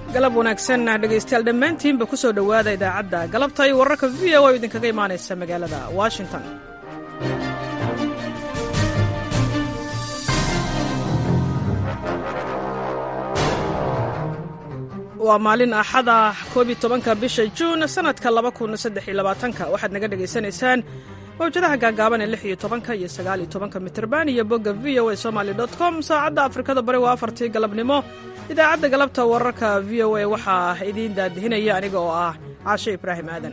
galab wanaagsan dhegaystayaal dhammaantiinba ku soo dhowaada idaacadda galabta iyo wararka v o oo idinkaga imaanaysa magaalada washington waa maalin axada koob iyo tobanka bisha juun sannadka laba kun saddex iyo labaatanka waxaad naga dhegaysanaysaan mawjadaha gaagaaban ee lix iyo tobanka iyo sagaal iyo tobanka mitirban iyo bogga v o a somaly dot com saacadda afrikada bari waa afartii galabnimo idaacadda galabta wararka v o a waxaa idiin daadihinaya aniga oo ah caashe ibraahim aadan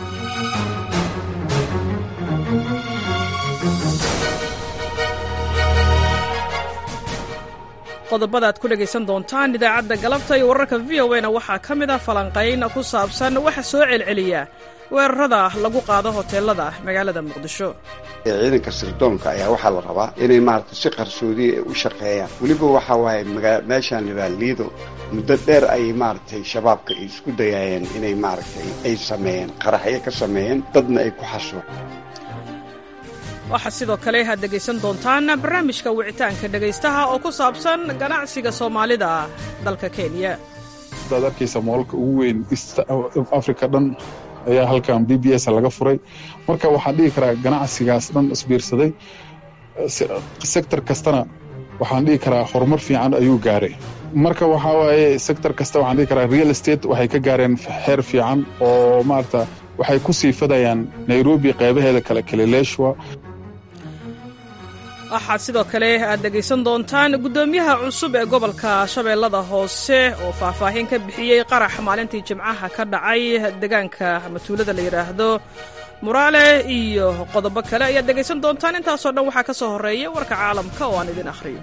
qodobada aad ku dhegaysan doontaan idaacadda galabta iyo wararka v o na waxaa ka mid ah falanqayn ku saabsan waxa soo celceliya weerarada lagu qaado hoteelada magaalada muqdisho ciidanka sirdoonka ayaa waxaa la rabaa inay maaragtay si qarsoodiya u shaqeeyaan weliba waxaa waaye meeshaan libaa liido muddo dheer ayay maaragtay shabaabka isku dayaayeen inay maaragtay ay sameeyeen qaraxyo ka sameeyeen dadna ay ku xasuuq waxaa sidoo kale aad dhegaysan doontaan barnaamijka wicitaanka dhegaystaha oo ku saabsan ganacsiga soomaalida dalka kenya daad arkaysa moolka ugu weyn east africa dhan ayaa halkan b b s laga furay marka waxaan dhihi karaa ganacsigaas dhan isbiirsaday sector kastana waxaan dhihi karaa horumar fiican ayuu gaaray marka waxaa waaye sector kasta waxaan dhihi karaa real estate waxay ka gaareen xeer fiican oo maarata waxay ku sii fadayaan nairobi qaybaheeda kale kalileeshwa waxaad sidoo kale aad dhegaysan doontaan guddoomiyaha cusub ee gobolka shabeellada hoose oo faahfaahin ka bixiyey qarax maalintii jimcaha ka dhacay deegaanka matuulada la yidhaahdo muraale iyo qodobo kale ayaad dhegaysan doontaan intaasoo dhan waxaa ka soo horreeya warka caalamka oo aan idin akhriyo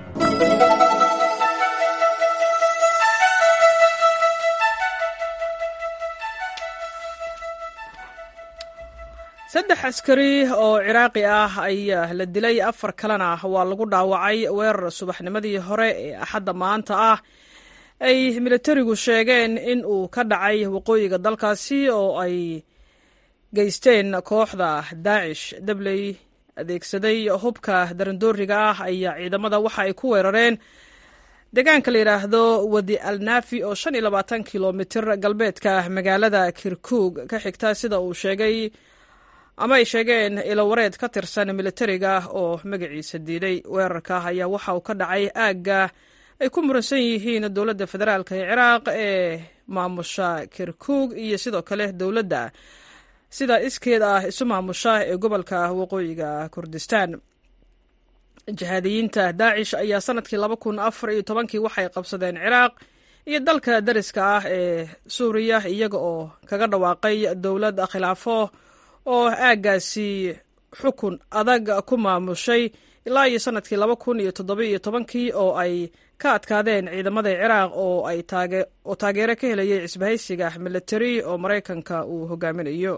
saddex askari oo ciraaqi ah ayaa la dilay afar kalena waa lagu dhaawacay weerar subaxnimadii hore ee axadda maanta ah ay militarigu sheegeen in uu ka dhacay waqooyiga dalkaasi oo ay geysteen kooxda daacish dabley adeegsaday hubka darandooriga ah ayaa ciidamada waxa ay ku weerareen deegaanka la yidhaahdo wadi alnaafi oo shan iyo labaatan kilomitir galbeedka magaalada kirkuug ka xigta sida uu sheegay ama ay sheegeen ilowareed ka tirsan militariga oo magaciisa diiday weerarka ayaa waxa uu ka dhacay aagga ay ku muransan yihiin dowladda federaalk ee ciraaq ee maamusha kirkuug iyo sidoo kale dowladda sida iskeed ah isu maamusha ee gobolka waqooyiga kurdistan jihaadiyiinta daacish ayaa sanadkii laba kun afar iyo tobankii waxay qabsadeen ciraaq iyo dalka dariska ah ee suuriya iyaga oo kaga dhawaaqay dowlad khilaafo oo aaggaasi xukun adag ku maamushay ilaa iyo sanadkii laba kun iyo toddobiiyo tobankii oo ay ka adkaadeen ciidamada ciraaq oo ay oo taageero ka helayay cisbahaysiga militari oo maraykanka uu hogaaminayo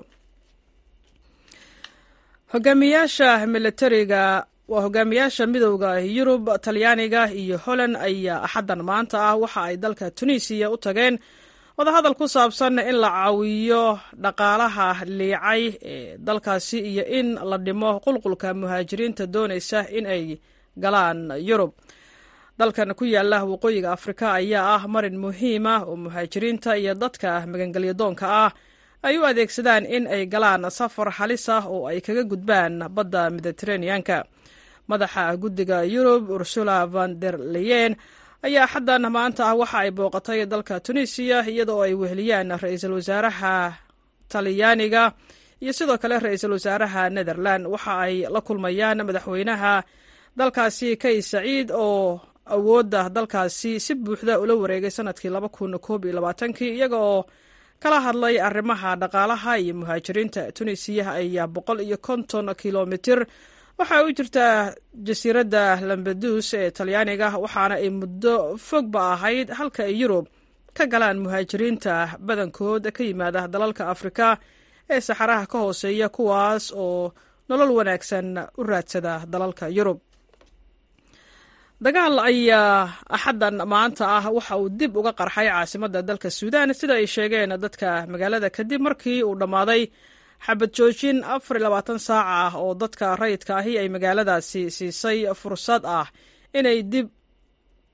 hogaamiyaasha militariga waa hogaamiyaasha midowda yurub talyaaniga iyo holland ayaa axaddan maanta ah waxa ay dalka tunisiya u tageen wadahadal ku saabsan in la caawiyo dhaqaalaha liicay ee dalkaasi iyo in la dhimo qulqulka muhaajiriinta doonaysa in ay galaan yurub dalkan ku yaala waqooyiga afrika ayaa ah marin muhiima oo muhaajiriinta iyo dadka magangelyadoonka ah ay u adeegsadaan in ay galaan safar halis ah oo ay kaga gudbaan badda mediteraneanka madaxa guddiga yurub ursula van der leyen ayaa xaddan maanta ah waxa ay booqatay dalka tunisiya iyadoo ay weheliyaan ra-iisul wasaaraha talyaaniga iyo sidoo kale ra-iisul wasaaraha netherland waxa ay la kulmayaan madaxweynaha dalkaasi kay saciid oo awoodda dalkaasi si buuxda ula wareegay sanadkii laba kun koob iyo labaatankii iyaga oo kala hadlay arrimaha dhaqaalaha iyo muhaajiriinta tunisiya ayaa boqol iyo konton kilomitir waxaa u jirtaa jasiiradda lambedus ee talyaaniga waxaana ay muddo fogba ahayd halka ay yurub ka galaan muhaajiriinta badankood ka yimaada dalalka afrika ee saxaraha ka hooseeya kuwaas oo nolol wanaagsan u raadsada dalalka yurub dagaal ayaa axaddan maanta ah waxa uu dib uga qarxay caasimadda dalka suudaan sida ay sheegeen dadka magaalada kadib markii uu dhammaaday xabad joojin afar iyo labaatan saaca ah oo dadka rayidka ahi ay magaaladaasi siisay fursad ah inay dib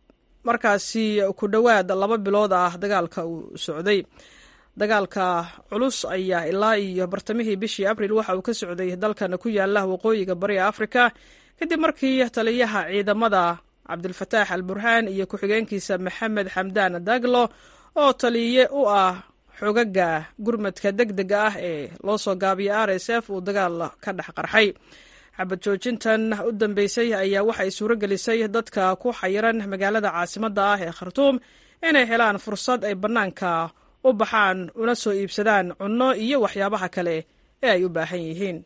markaasi ku dhowaad laba bilood ah dagaalka uu socday dagaalka culus ayaa ilaa iyo bartamihii bishii abril waxa uu ka socday dalkan ku yaala waqooyiga bariga afrika kadib markii taliyaha ciidamada cabdilfataax al burhaan iyo ku-xigeenkiisa maxamed xamdaan daglo oo taliye u ah xogaga gurmadka deg dega ah ee loo soo gaabiya r s f uu dagaal ka dhex qarxay xabad joojintan u dambeysay ayaa waxay suuro gelisay dadka ku xayiran magaalada caasimadda ah ee khartuum inay helaan fursad ay bannaanka u baxaan una soo iibsadaan cunno iyo waxyaabaha kale ee ay u baahan yihiin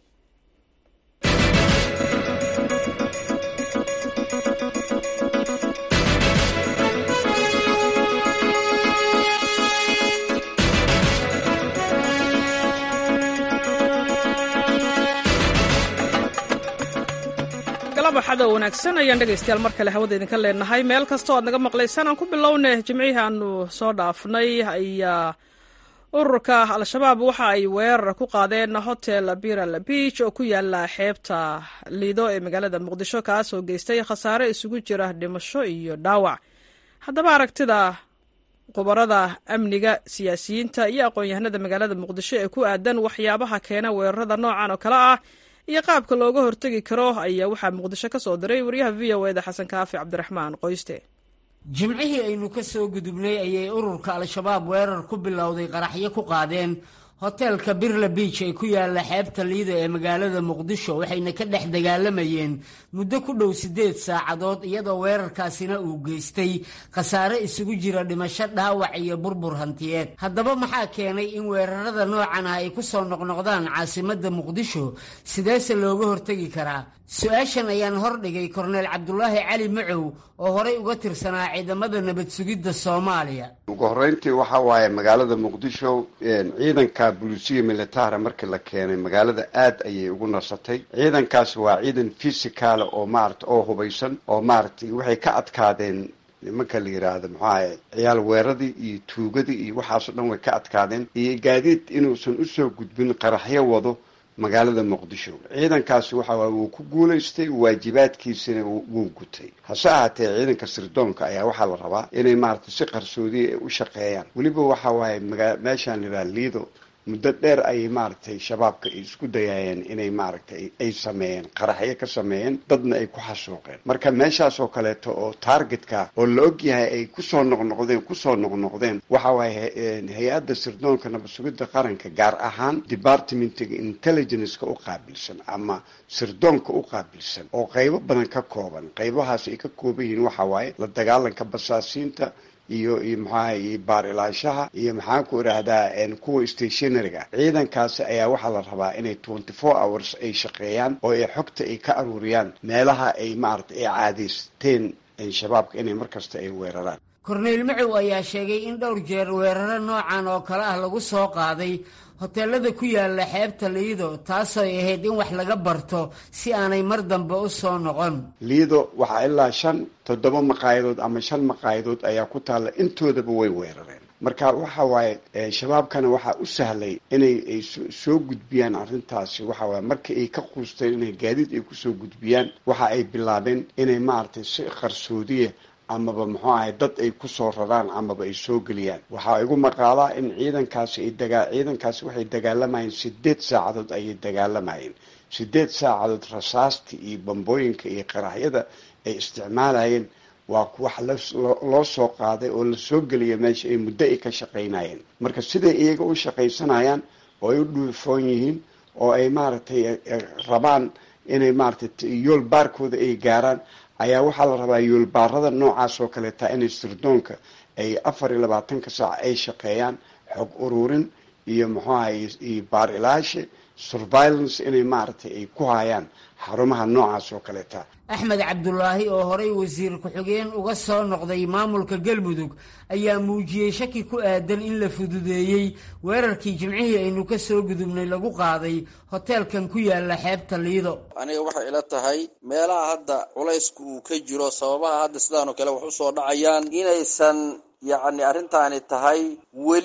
baxada wanaagsan ayaan dhegaystayaal mar kale hawada idinka leenahay meel kastoo aad naga maqlaysaan aan ku bilowne jimcihii aanu soo dhaafnay ayaa ururka al-shabaab waxa ay weerar ku qaadeen hotel biral beach oo ku yaala xeebta liido ee magaalada muqdisho kaas oo geystay khasaare isugu jira dhimasho iyo dhaawac haddaba aragtida khubarada amniga siyaasiyiinta iyo aqoon-yahanada magaalada muqdisho ee ku aadan waxyaabaha keena weerarada noocan oo kale ah iyo qaabka looga hortegi karo ayaa waxaa muqdisho ka soo diray wariyaha v o eda xasan kaafi cabdiraxmaan qoyste jimcihii aynu ka soo gudubnay ayay ururka al-shabaab weerar ku bilowday qaraxyo ku qaadeen hoteelka birla biij ee ku yaala xeebta liida ee magaalada muqdisho waxayna ka dhex dagaalamayeen muddo ku dhow siddeed saacadood iyadoo weerarkaasina uu geystay khasaare isugu jira dhimasho dhaawac iyo burbur hantiyeed haddaba maxaa keenay in weerarada noocan ah ay ku soo noqnoqdaan caasimadda muqdisho sideese looga hortegi karaa su-aashan ayaan hordhigay korneel cabdulaahi cali macow oo horey uga tirsanaa ciidamada nabad sugidda soomaaliya ugu horreyntii waxaa waaye magaalada muqdisho ciidanka bulisiya militara markii la keenay magaalada aad ayay ugu nasatay ciidankaas waa ciidan fisicala oo maarata oo hubaysan oo maaragtay waxay ka adkaadeen nimanka la yidhaahdo maxuahay ciyaal weeradii iyo tuugadii iyo waxaasoo dhan way ka adkaadeen iyo gaadiid inuusan usoo gudbin qaraxyo wado magaalada muqdisho ciidankaasi waxa waay wuu ku guulaystay waajibaadkiisina wuu gutay hase ahaatee ciidanka sirdoonka ayaa waxaa la rabaa inay maaragtay si qarsoodiya u shaqeeyaan weliba waxa waaye maga meeshaan liraa liido muddo dheer ayay maaragtay shabaabka isku dayaayeen inay maaragtay ay sameeyeen qaraxyo ka sameeyeen dadna ay ku xasuuqeen marka meeshaas oo kaleeto oo targetka oo la og yahay ay kusoo noqnoqdeen kusoo noqnoqdeen waxa waaye hay-adda sirdoonka nabad sugidda qaranka gaar ahaan departmentiga intelligenceka u qaabilsan ama sirdoonka u qaabilsan oo qaybo badan ka kooban qaybahaas ay ka kooban yihiin waxa waaye la dagaalanka basaasiinta iyo iyo maxaa iyo baar ilaashaha iyo maxaan ku idhaahdaa kuwa stationaryga ciidankaasi ayaa waxaa la rabaa inay twenty four hours ay shaqeeyaan oo ay xogta ay ka aruuriyaan meelaha ay maarata ay caadaysteen shabaabka inay markasta ay weeraraan korneyl macow ayaa sheegay in dhowr jeer weeraro noocan oo kale ah lagu soo qaaday hoteelada ku yaala xeebta liido taasooy ahayd in wax laga barto si aanay mar dambe u soo noqon liido waxaa ilaa shan toddoba maqaayadood ama shan maqaayadood ayaa ku taalla intoodaba way weerareen marka waxa waaye shabaabkana waxaa u sahlay inay ay soo gudbiyaan arrintaasi waxa waaye markii ay ka quusteen inay gaadiid ay kusoo gudbiyaan waxa ay bilaabeen inay maaragtay si qarsoodiya amaba muxuu ahay dad ay kusoo raraan amaba ay soo geliyaan waxaa igu maqaalaa in ciidankaasi ay dagaa ciidankaasi waxay dagaalamayeen sideed saacadood ayay dagaalamayeen sideed saacadood rasaasta iyo bambooyinka iyo qaraxyada ay isticmaalayeen waa wax loo soo qaaday oo lasoo geliya meesha ay muddo ay ka shaqaynayeen marka siday iyaga u shaqaysanayaan oo ay u dhuufoon yihiin oo ay maaragtay rabaan inay maaragtay yool baarkooda ay gaaraan ayaa waxaa la rabaa yoolbaarada noocaas oo kaleeta inay sirdoonka ay afar iyo labaatanka saac ay shaqeeyaan xog ururin iyo muxuu ahay iyo baar ilaashe surveillance inay maaragtay ay ku hayaan xarumaha noocaas oo kaleeta axmed cabdulaahi oo horey wasiir ku-xigeen uga soo noqday maamulka galmudug ayaa muujiyey shaki ku aadan in la fududeeyey weerarkii jimcihii aynu ka soo gudubnay lagu qaaday hoteelkan ku yaala xeebta liido aniga waxay ila tahay meelaha hadda culaysku uu ka jiro sababaha hadda sidaanoo kale wax u soo dhacayaan inaysan yacni arrintaani tahay weli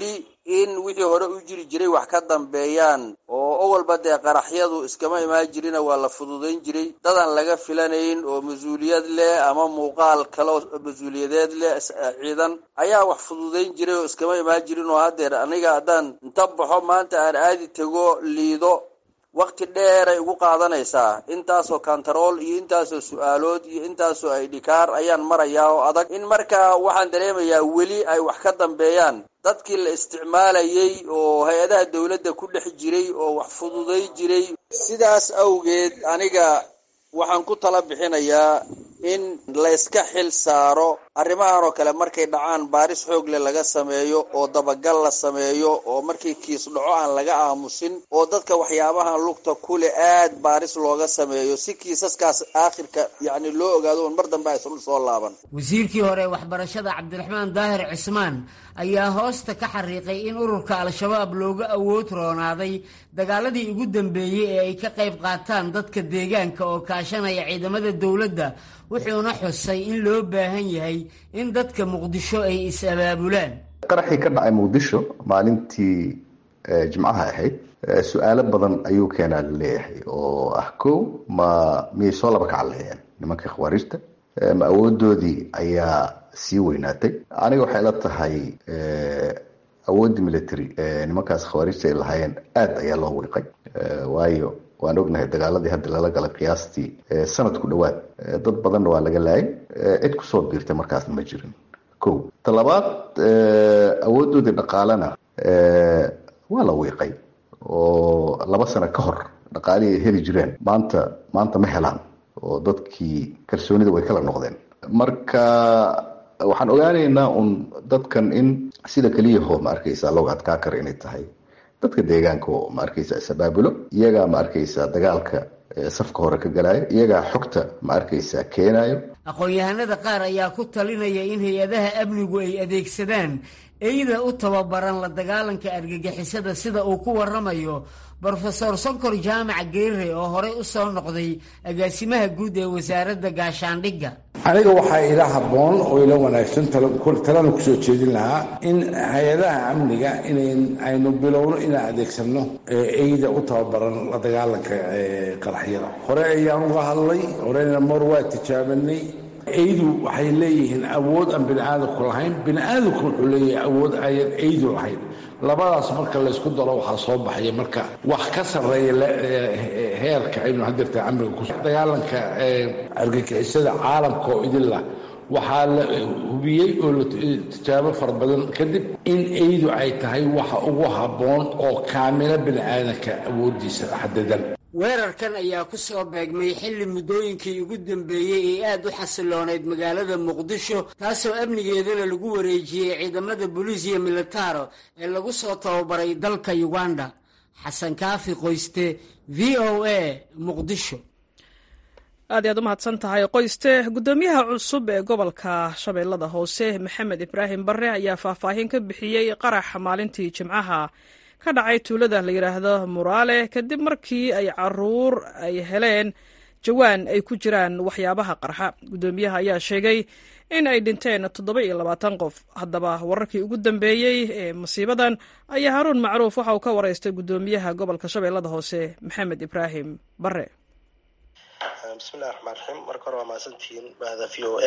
in wixii hore u jiri jiray wax ka dambeeyaan oo owalba dee qaraxyadu iskama imaan jirina waa la fududayn jiray dadan laga filanayn oo mas-uuliyad leh ama muuqaal kale oo mas-uuliyadeed leh ciidan ayaa wax fududayn jiray oo iskama imaan jirin oo haddeer aniga haddaan inta baxo maanta aan aadi tego liido wakti dheeray ugu qaadanaysaa intaasoo kantarool iyo intaasoo su-aalood iyo intaasoo aydhikaar ayaan marayaa oo adag in markaa waxaan dareemayaa weli ay wax ka dambeeyaan dadkii la isticmaalayay oo hay-adaha dowladda ku dhex jiray oo wax fududay jiray sidaas awgeed aniga waxaan ku tala bixinayaa in layska xil saaro arrimahan oo kale markay dhacaan baaris xoog leh laga sameeyo oo dabagal la sameeyo oo markii kiis dhaco aan laga aamusin oo dadka waxyaabahan lugta kuleh aad baaris looga sameeyo si kiisaskaas aakhirka yacni loo ogaado un mar dambe aysan soo laaban wasiirkii hore waxbarashada cabdiraxmaan daahir cismaan ayaa hoosta ka xariiqay in ururka al-shabaab looga awood roonaaday dagaaladii ugu dambeeyey ee ay ka qayb qaataan dadka deegaanka oo kaashanaya ciidamada dowladda wuxuuna xusay in loo baahan yahay in dadka muqdisho ay is-abaabulaan qaraxii ka dhacay muqdisho maalintii jimcaha ahayd su-aalo badan ayuu keenaa laleeyahay oo ah kow ma miyay soo laba kacaleheen nimanka khawaarijta ma awoodoodii ayaa sii weynaatay aniga waxay la tahay awooddii military nimankaas khawaarijta ay lahaayeen aada ayaa loo wiiqay waayo waan ognahay dagaaladii hadda lala galay qiyaastii sanad ku dhowaad dad badanna waa laga laayay cid kusoo biirtay markaasna ma jirin ko talabaad awoodoodii dhaqaalena waa la wiiqay oo laba sano ka hor dhaqaalihii ay heli jireen maanta maanta ma helaan oo dadkii kalsoonida way kala noqdeen marka waxaan ogaanaynaa un dadkan in sida keliyaho ma arkaysa looga adkaa kara inay tahay dadka deegaanka oo ma arkaysa is-abaabulo iyagaa ma arkaysa dagaalka safka hore ka galaayo iyagaa xogta ma arkaysa keenayo aqoon-yahanada qaar ayaa ku talinaya in hay-adaha amnigu ay adeegsadaan eyda u tababaran la dagaalanka argagixisada sida uu ku waramayo brofesor sonkor jaamac geere oo horey u soo noqday agaasimaha guud ee wasaaradda gaashaandhigga aniga waxaa ila habboon oo ila wanaagsan talana kusoo jeedin lahaa in hay-adaha amniga in aynu bilowno inaan adeegsanno eyda u tababaran la dagaalanka qaraxyada hore ayaan uga hadlay horena mar waa tijaabanay eydu waxay leeyihiin awood aan bini aadamku lahayn bini aadamku wuxuu leeyahay awood ayan eydu lahayn labadaas marka laysku daro waxaa soo baxaya marka wax ka sarreeya heerka aynu hadirta amriga ku dagaalanka argagixisada caalamka oo idinlah waxaa la hubiyey oo la tijaabo fara badan kadib in eydu ay tahay waxa ugu habboon oo kaamila bini aadamka awooddiisa xadidan weerarkan ayaa ku soo beegmay xilli muddooyinkii ugu dambeeyey ee aad u xasiloonayd magaalada muqdisho taasoo amnigeedana lagu wareejiyey ciidamada boliisiya militaro ee lagu soo tababaray dalka uganda xasan kaafi qoyste v o a muqdisho aad iyaad u mahadsan tahay qoyste guddoomiyaha cusub ee gobolka shabeellada hoose maxamed ibraahim barre ayaa faahfaahin ka bixiyey qaraxa maalintii jimcaha ka dhacay tuulada la yidhaahdo muraale kadib markii ay caruur ay heleen jawaan ay ku jiraan waxyaabaha qarxa guddoomiyaha ayaa sheegay in ay dhinteen toddoba iyo labaatan qof haddaba wararkii ugu dambeeyey ee masiibadan ayaa haruun macruuf waxa uu ka waraystay guddoomiyaha gobolka shabeellada hoose maxamed ibraahim bare bismillahi raxmaan raxiim marka hore waa mahadsantihiin bahda v o a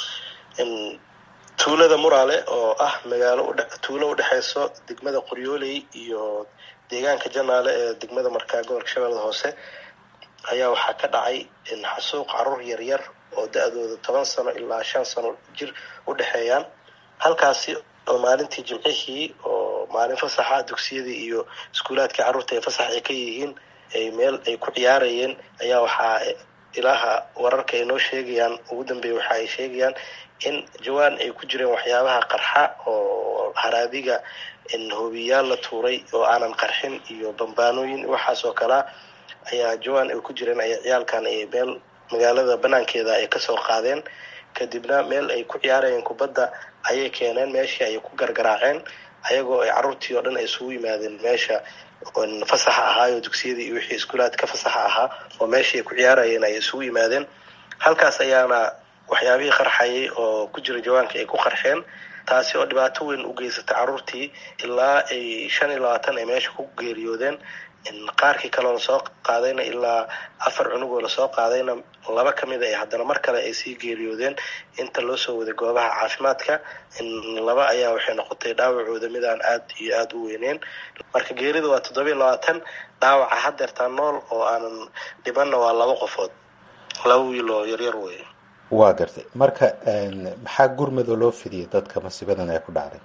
tuulada muraale oo ah magaalo tuulo udhexeyso degmada qoryooley iyo deegaanka janaale ee degmada markaa gobolka shabeellada hoose ayaa waxaa ka dhacay xasuuq caruur yaryar oo da-dooda toban sano ilaa shan sano jir u dhexeeyaan halkaasi oo maalintii jimcihii oo maalin fasaxa dugsiyadii iyo iskuulaadkii carruurta ay fasax ay ka yihiin ay meel ay ku ciyaarayeen ayaa waxaa ilaaha wararka ay noo sheegayaan ugu dambeeya waxa ay sheegayaan in jawaan ay ku jireen waxyaabaha qarxa oo haraadiga hoobiyaal la tuuray oo aanan qarxin iyo bambaanooyin waxaas oo kalea ayaa jawaan ay ku jireen ay ciyaalkan ay meel magaalada banaankeeda ay kasoo qaadeen kadibna meel ay ku ciyaarayeen kubadda ayay keeneen meeshii ayay ku gargaraaceen ayagoo ay carruurtii oo dhan ay isugu yimaadeen meesha fasaxa ahaayo dugsiyadii iyo wixii iskuulaadka fasaxa ahaa oo meeshii ay ku ciyaarayeen ay isugu yimaadeen halkaas ayaana waxyaabihii qarxayay oo ku jira jawaanka ay ku qarxeen taasi oo dhibaato weyn u geysatay carruurtii ilaa ay shan iyo labaatan ay meesha ku geeriyoodeen qaarkii kaleo lasoo qaadayna ilaa afar cunugoo lasoo qaadayna laba ka mida ay haddana mar kale ay sii geeriyoodeen inta loo soo waday goobaha caafimaadka laba ayaa waxay noqotay dhaawacooda midaan aad iyo aada u weyneyn marka geerida waa toddobiiyo labaatan dhaawaca hadeertaa nool oo aanan dhibanna waa laba qofood laba wiil oo yaryar wey waa gartay marka maxaa gurmadoo loo fidiyay dadka masiibadan ee ku dhacday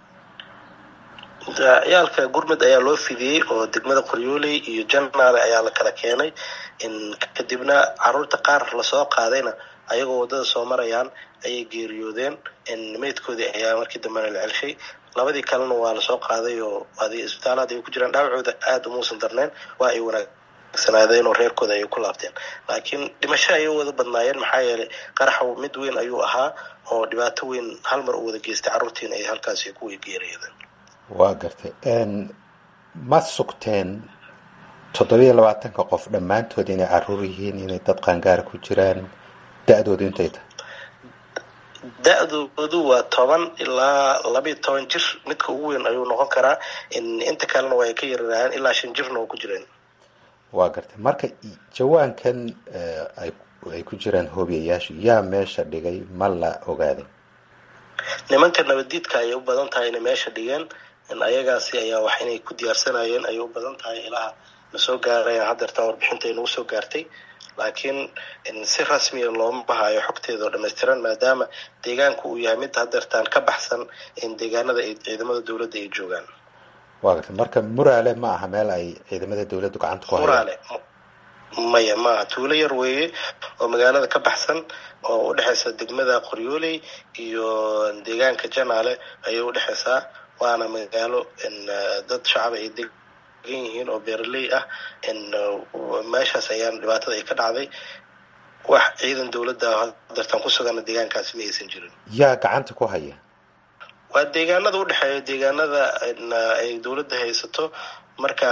ciyaalka gurmud ayaa loo fidiyey oo degmada qoryooley iyo janaale ayaa la kala keenay kadibna caruurta qaar lasoo qaadayna ayagoo waddada soo marayaan ayay geeriyoodeen meydkoodii ayaa markii dambena la celshay labadii kalena waa lasoo qaaday oo isbitaalaad ay ku jiraan dhaawacooda aada umuusan darneen waa ay wanaagsanaadeen oo reerkooda ayay ku laabteen laakiin dhimasho ayay wada badnaayeen maxaa yeelay qaraxa mid weyn ayuu ahaa oo dhibaato weyn hal mar u wada geystay carruurtiina ay halkaasi ku geeriyoodeen waa gartay ma sugteen toddobiiyo labaatanka qof dhammaantood inay caruur yihiin inay dad qaangaara ku jiraan da-doodu intay tahay da-doodu waa toban ilaa labayo toban jir midka ugu weyn ayuu noqon karaa inta kalena waa ay ka yararaayeen ilaa shan jirna oo ku jireen waa gartay marka jawaankan ay ku jiraan hoobiyayaashu yaa meesha dhigay ma la ogaaday nimanka nabaddiidka ayay u badan tahay inay meesha dhigeen ayagaasi ayaa wax inay ku diyaarsanayeen ayay u badan tahay ilaha na soo gaarayaan hadeertaan warbixinta ay nagu soo gaartay laakiin si rasmiya looma hayo xogteeda oo dhammaystiran maadaama deegaanku uu yahay mid hadeertaan ka baxsan deegaanada ay ciidamada dowladda ay joogaan waa gartay marka muraale ma aha meel ay ciidamada dowladdu gacanta ku hayaan muraale maya maaha tuulo yar weeye oo magaalada ka baxsan oo udhexaysa degmada qoryooley iyo deegaanka janaale ayay udhexaysaa waana magaalo dad shacab ay degan yihiin oo beeraley ah meeshaas ayaan dhibaatada ay ka dhacday wax ciidan dowladda hadeertaan ku sugana deegaankaasi ma aysan jirin yaa gacanta ku haya waa deegaanada udhexeeya deegaanada ay dowladda haysato marka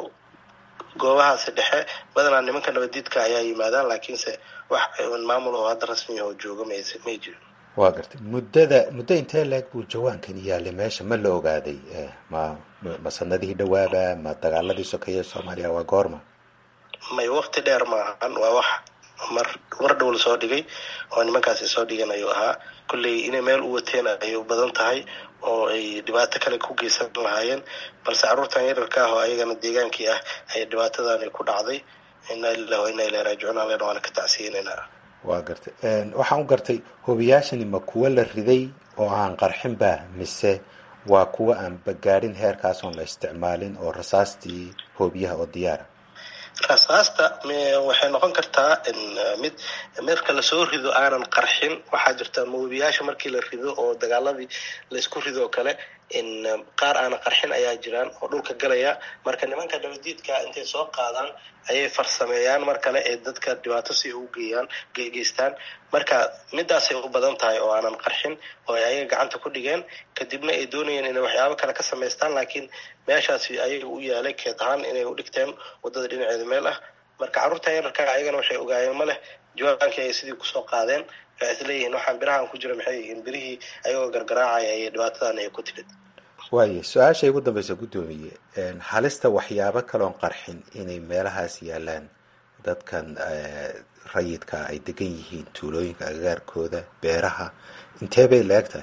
goobahaasi dhexe badanaa nimanka nabaddiidka ayaa yimaadaan laakiinse wax maamul oo hadda rasmiya oo jooga may may jirin waa gartay muddada muddo intee leeg buu jawaankan yaalay meesha ma la ogaaday ma ma sanadihii dhawaaba ma dagaaladii sokeeye soomaaliya waa goorma may wakti dheer maahan waa wax mar mar dhow lasoo dhigay oo nimankaasi soo dhigan ayuu ahaa kolley inay meel u wateen ayay u badan tahay oo ay dhibaato kale ku geysan lahaayeen balse carruurtan yararka ah oo ayagana deegaankii ah ayay dhibaatadani ku dhacday inaa lilah wa inaa ilahi raajicuun alena waana ka tacsiyenaynaa waa gartay waxaan u gartay hoobiyaashani ma kuwa la riday oo aan qarxinba mise waa kuwa aan bagaadhin heerkaas oon la isticmaalin oo rasaastii hoobiyaha oo diyaara rasaasta waxay noqon kartaa mid marka lasoo rido aanan qarxin waxaa jirta moobiyaasha markii la rido oo dagaaladii laysku rido oo kale qaar aanan qarxin ayaa jiraan oo dhulka galaya marka nimanka nabadiidka intay soo qaadaan ayay farsameeyaan mar kale ee dadka dhibaato si u geeyaan geystaan marka midaasay u badan tahay oo aanan qarxin oo ay ayaga gacanta ku dhigeen kadibna ay doonayeen inay waxyaabo kale ka samaystaan laakiin meeshaasi ayaga u yaalay keed ahaan inay u dhigteen wadada dhinaceeda meel ah marka carruurta yararka ayagana waxay ogaayeen ma leh jawaankii ayay sidii kusoo qaadeen waxay isleeyihiin waxaan birahan ku jira maxay yihiin birihii ayagoo gargaraacaya ayay dhibaatadan ay ku timid waayo su-aasha ugu dambeysa guddoomiye halista waxyaabo kaloon qarxin inay meelahaas yaalaan dadkan rayidka ay degan yihiin tuulooyinka agagaarkooda beeraha intee bay la eg tahay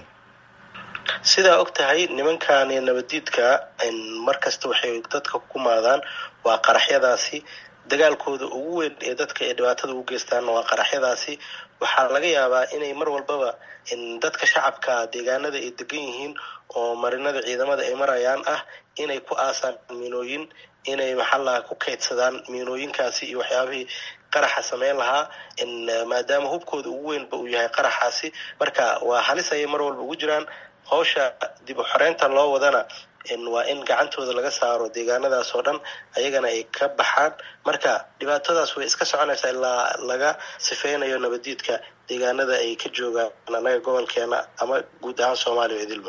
sidaa og tahay nimankani nabadiidka mar kasta waxay dadka ku maadaan waa qaraxyadaasi dagaalkooda ugu weyn ee dadka ay dhibaatada ugu geystaan waa qaraxyadaasi waxaa laga yaabaa inay mar walbaba dadka shacabka deegaanada ay degan yihiin oo marinada ciidamada ay marayaan ah inay ku aasaan miinooyin inay maxallaha ku kaydsadaan miinooyinkaasi iyo waxyaabihii qaraxa sameyn lahaa maadaama hubkooda ugu weynba uu yahay qaraxaasi marka waa halis ayay mar walba ugu jiraan hawsha dib u xoreynta loo wadana waa in gacantooda laga saaro deegaanadaas oo dhan ayagana ay ka baxaan marka dhibaatadaas way iska soconaysaa ilaa laga sifeynayo nabadiidka deegaanada ay ka joogaan annaga gobolkeena ama guud ahaan soomaaliya idilba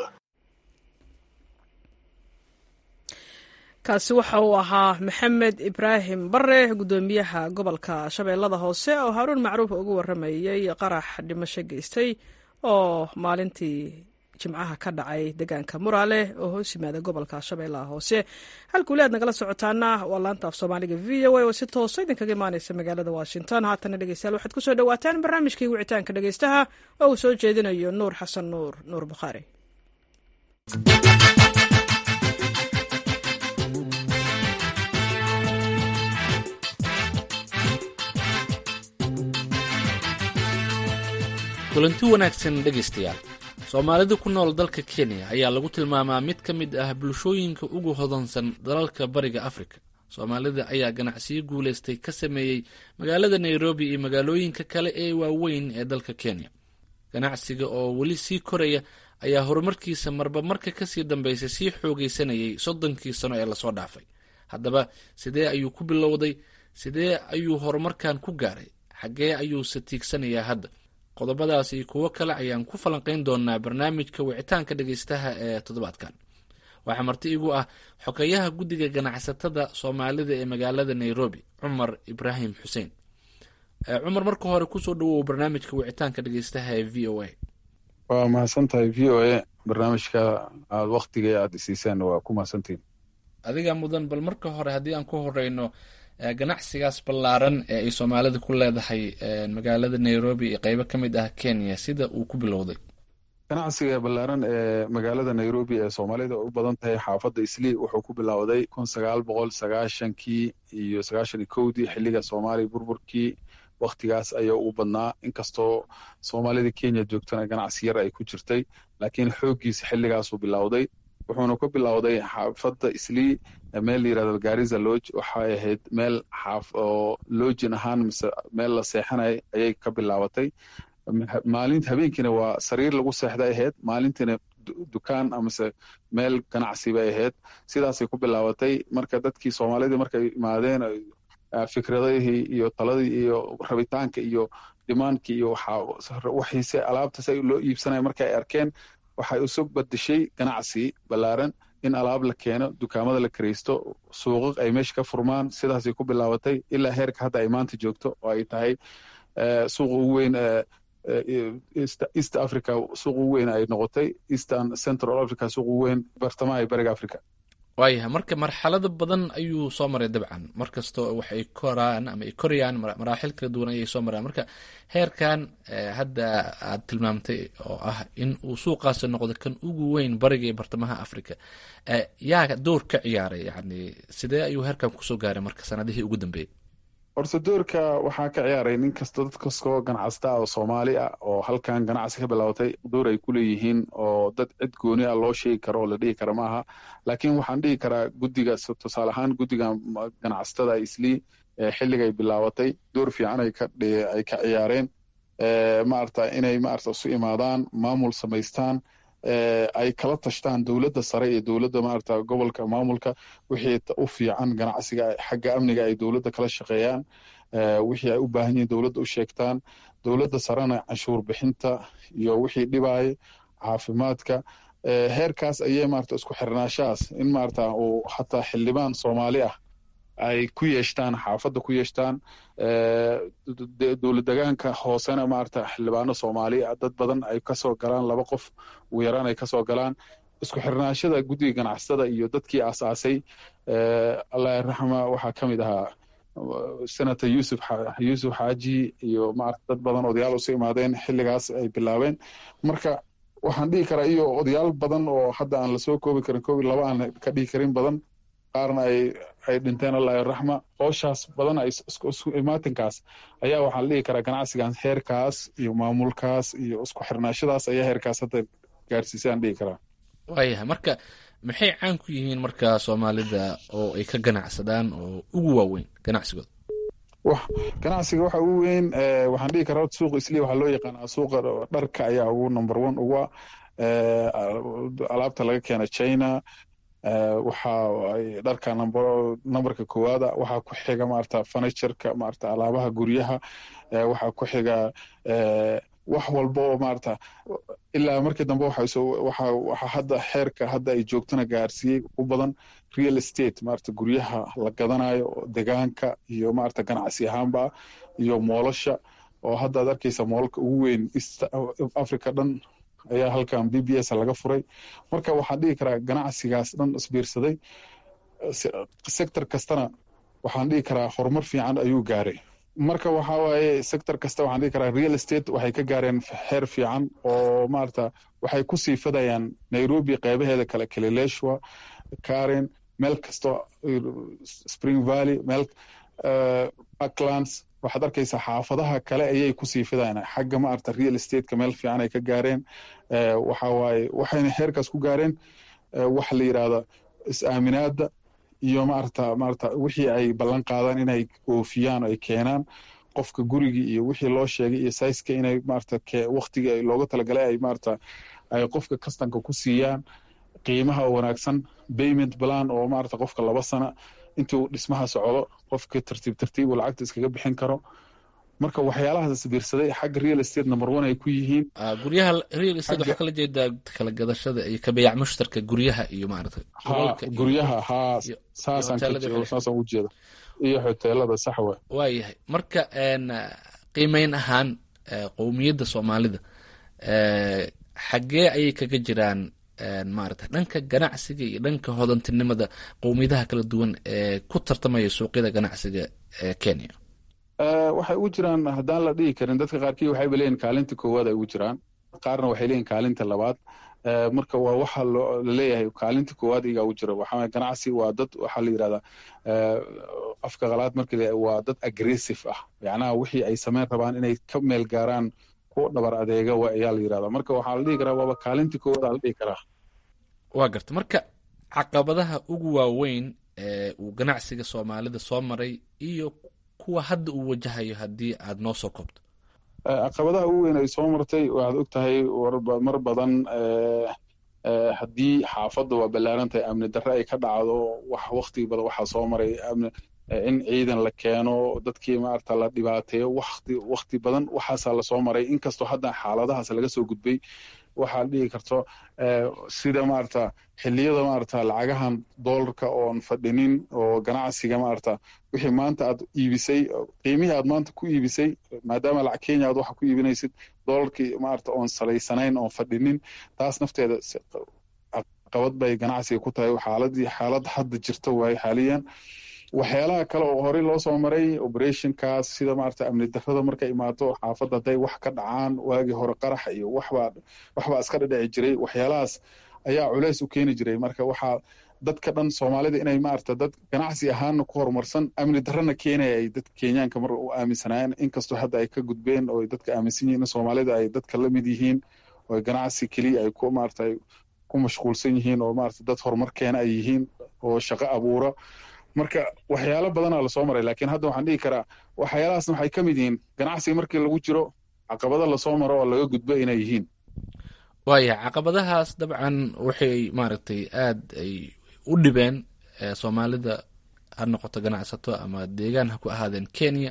kaasi waxa uu ahaa maxamed ibraahim bare guddoomiyaha gobolka shabeellada hoose oo haaruun macruuf ugu waramayey qarax dhimasho geystay oo maalintii jimcaha ka dhacay deegaanka muraale oo hoos yimaada gobolka shabeellaha hoose halkuuli aad nagala socotaana waa laanta af soomaaliga v o a oo si toosa idinkaga imaaneysa magaalada washington haatana dhegeystayaal waxaad kusoo dhawaataan barnaamijkii wicitaanka dhegeystaha oo uu soo jeedinayo nuur xasan nuur nuur bukhaari kulanti wanaagsan dhegaystayaal soomaalida ku nool dalka kenya ayaa lagu tilmaamaa mid ka mid ah bulshooyinka ugu hodansan dalalka bariga afrika soomaalida ayaa ganacsiyo guulaystay ka sameeyey magaalada nairobi iyo magaalooyinka kale ee waaweyn ee dalka kenya ganacsiga oo weli sii koraya ayaa horumarkiisa marba marka kasii dambeysay sii xoogaysanayay soddonkii sano ee lasoo dhaafay haddaba sidee ayuu ku bilowday sidee ayuu horumarkan ku gaaray xaggee ayuuse tiigsanayaa hadda qodobadaas iyo kuwo kale ayaan ku falanqayn doonaa barnaamijka wicitaanka dhegeystaha ee toddobaadkan waxaa marti igu ah xogeyaha guddiga ganacsatada soomaalida ee magaalada nairobi cumar ibraahim xuseen cumar marka hore kusoo dhawow barnaamijka wicitaanka dhegeystaha ee v o a waa mahadsan tahay v o a barnaamijka aada waktiga aada isiisaan waa ku mahadsantihin adiga mudan bal marka hore haddii aan ku horeyno ganacsigaas ballaaran ee ay soomaalida ku leedahay magaalada nairobi iyo qeybo ka mid ah kenya sida uu ku bilowday ganacsiga ballaaran ee magaalada nairobi ee soomaalida u badan tahay xaafadda islii wuxuu ku bilowday kun sagaal boqol sagaashankii iyo sagaashan iyo kowdii xilliga soomaaliya burburkii waktigaas ayaa u badnaa inkastoo soomaalida kenya joogtana ganacsi yar ay ku jirtay laakiin xooggiisa xilligaasuu bilowday wuxuuna ku bilowday xaafadda islii meel la yirahdo gariza lodge waxay ahayd meel xaaf oo lojin ahaan mise meel la seexanay ayay ka bilaabatay maalin habeenkiina waa sariir lagu seexday ahayd maalintiina dukaan amase meel ganacsi bay ahayd sidaasay ku bilaabatay marka dadkii soomaalidii markay imaadeen fikradihii iyo taladii iyo rabitaanka iyo dimaankii iyo waxiise alaabtas ay loo iibsanaya marka ay arkeen waxay isu badashay ganacsi ballaaran in alaab la keeno dukaamada la karaysto suuqaq ay meesha ka furmaan sidaasay ku bilaabatay ilaa heerka hadda ay maanta joogto oo ay tahay suuqa ugu weyn east africa suuq ugu weyn ay noqotay eastern central africa suuq ugu weyn bartamaha iyo bariga africa waayahay marka marxalado badan ayuu soo maray dabcan markastoo waxay koraan ama ay korayaan maraaxil kala duwan ayay soo maraan marka heerkan hadda aad tilmaamtay oo ah in uu suuqaasi noqdo kan ugu weyn bariga iyo bartamaha africa yaa door ka ciyaaray yani sidee ayuu heerkan kusoo gaaray marka sanadihii ugu dambeeyey horta doorka waxaa ka ciyaaray nin kasta dad kastoo ganacsata oo soomaali ah oo halkan ganacsi ka bilowtay door ay ku leeyihiin oo dad cid gooni ah loo sheegi karo oo la dhihi kara maaha laakiin waxaan dhihi karaa guddiga tusaale ahaan guddiga ganacsatada islii xilligay bilaabatay door fiican ay ka ay ka ciyaareen maarata inay maarata isu imaadaan maamul samaystaan ay kala tashtaan dowladda sare iyo dowladda maarata gobolka maamulka wixii u fiican ganacsiga xagga amniga ay dowladda kala shaqeeyaan wixii ay u baahan yihiin dowladda u sheegtaan dowladda sarena canshuur bixinta iyo wixii dhibaaya caafimaadka heerkaas ayay maarata isku xirnaashahaas in maarata uu hataa xildhibaan soomaali ah ay ku yeeshtaan xaafadda ku yeeshtaan dowlad degaanka hoosena maarata xildhibaano soomaali ah dad badan ay kasoo galaan laba qof ugu yaraan ay kasoo galaan isku xirnaashada guddiga ganacsatada iyo dadkii aasaasay allah raxma waxaa ka mid ahaa senator yusuf yuusuf xaaji iyo maarata dad badan odayaal usu imaadeen xilligaas ay bilaabeen marka waxaan dhihi karaa iyo odayaal badan oo hadda aan lasoo koobi karin koobi laba aan ka dhihi karin badan qaarna ay ay dhinteen allah raxma hooshaas badan ay isku imaatinkaas ayaa waxaa la dhihi karaa ganacsigan heerkaas iyo maamulkaas iyo isku xirnaashadaas ayaa heerkaas hadda gaarsiisay aan dhihi karaa waayahay marka maxay caan ku yihiin marka soomaalida oo ay ka ganacsadaan oo ugu waaweyn ganacsigooda wax ganacsiga waxa ugu weyn waxaan dhihi karaa suuqa isliya waxaa loo yaqaanaa suuqa dharka ayaa ugu number one uga alaabta laga keena china waxa dharka numberka koowaada waxaa ku xiga maarata furnitureka maarata alaabaha guryaha waxaa ku xiga wax walba oo maarata ilaa markii dambe waxa hadda xeerka hadda ay joogtana gaarsiiyey u badan real estate maarata guryaha la gadanayo degaanka iyo maarata ganacsi ahaanba iyo moolasha oo hadda ad arkeysa moolalka ugu weyn east africa dhan ayaa halkan b b s laga furay marka waxaan dhihi karaa ganacsigaas dhan isbiirsaday sector kastana waxaan dhihi karaa horumar fiican ayuu gaaray marka waxa waaye sector kasta waxaan dhihi karaa real estate waxay ka gaareen heer fiican oo maarata waxay ku sii fadayaan nairobi qeybaheeda kale kalileshwa karen meel kasto spring valley meel parklands waxaad arkaysaa xaafadaha kale ayay kusii fidayaan xagga maarata real estateka meel fiican ay ka gaareen waxa waaye waxayna heerkaas ku gaareen waxa la yidhahda is-aaminaada iyo maarata maarata wixii ay ballan qaadaan inay oofiyaan ay keenaan qofka gurigii iyo wixii loo sheegay iyo saiska inay maarata waktigii looga talagalay ay maarata ay qofka kastanka ku siiyaan qiimaha wanaagsan payment plan oo maarata qofka laba sana intuu dhismaha socdo qofka tartiib tartiib uu lacagta iskaga bixin karo marka waxyaalahaas isbiirsaday xagga real estate number one ay ku yihiin guryaha real estate waxaa kala jeedaa kala gadashada iyo kabeyac mushtarka guryaha iyo maarata ha guryaha haa saasaan ka jeedo saasaan u jeeda iyo hoteelada sax wa waayahay marka qiimeyn ahaan qowmiyadda soomaalida xaggee ayay kaga jiraan maarata dhanka ganacsiga iyo dhanka hodantinimada qowmiyadaha kala duwan ee ku tartamaya suuqyada ganacsiga ee kenya waxay ugu jiraan haddaan la dhihi karin dadka qaarkii waxayba leeyihin kaalinta koowaad ay ugu jiraan qaarna waxay leeyihin kaalinta labaad marka waa waxa laleeyahay kaalinta koowaad igaa ugu jira waxaa ganacsi waa dad waxaa la yidhahdaa afka qalaad marka waa dad aggressive ah macnaha wixii ay sameyn rabaan inay ka meel gaaraan ku dhabar adeega ayaa la yidhahdaa marka waxaa la dhihi karaa waaba kaalinta koowaad aa la dhihi karaa waa garta marka caqabadaha ugu waaweyn ee uu ganacsiga soomaalida soo maray iyo kuwa hadda uu wajahayo haddii aad noo soo koobto caqabadaha ugu weyn ay soo martay waxaad og tahay mar badan haddii xaafadda waa ballaaran tahay amni darre ay ka dhacdo wax wakti badan waxaa soo maray in ciidan la keeno dadkii maarata la dhibaateeyo wakti wakti badan waxaasaa lasoo maray inkastoo hadda xaaladahaas laga soo gudbay waxaa dhihi karto sida maarata xilliyada maarata lacagahan doolarka oon fadhinin oo ganacsiga maarata wixii maanta aad iibisay qiimihii aad maanta ku iibisay maadaama lacag kenya aad waxa ku iibinaysid doolarkii maarata oon salaysanayn oon fadhinin taas nafteeda caqabad bay ganacsiga ku tahay xaaladii xaalad hadda jirta waaye xaaliyan waxyaalaha kale oo horey loo soo maray operationkaas sida maarata amni darrada markay imaato xaafadda hadday wax ka dhacaan waagii hore qarax iyo waxbaa waxbaa iska dhadhici jiray waxyaalahaas ayaa culeys u keeni jiray marka waxaa dadka dhan soomaalida inay maarata dad ganacsi ahaanna ku horumarsan amni darrana keenaya ay dadka kenyaanka mar u aaminsanaayeen inkastoo hadda ay ka gudbeen oo dadka aaminsan yihiin soomaalida ay dadka la mid yihiin oo ganacsi keliya ay ku maarata ku mashquulsan yihiin oo maarata dad horumar keena ay yihiin oo shaqo abuura marka waxyaalo badanaa lasoo maray laakiin hadda waxaan dhihi karaa waxyaalahaasna waxay ka mid yihiin ganacsiga markii lagu jiro caqabado lasoo maro oo laga gudbo inay yihiin waaya caqabadahaas dabcan waxay maaragtay aad ay u dhibeen soomaalida ha noqoto ganacsato ama deegaan ha ku ahaadeen kenya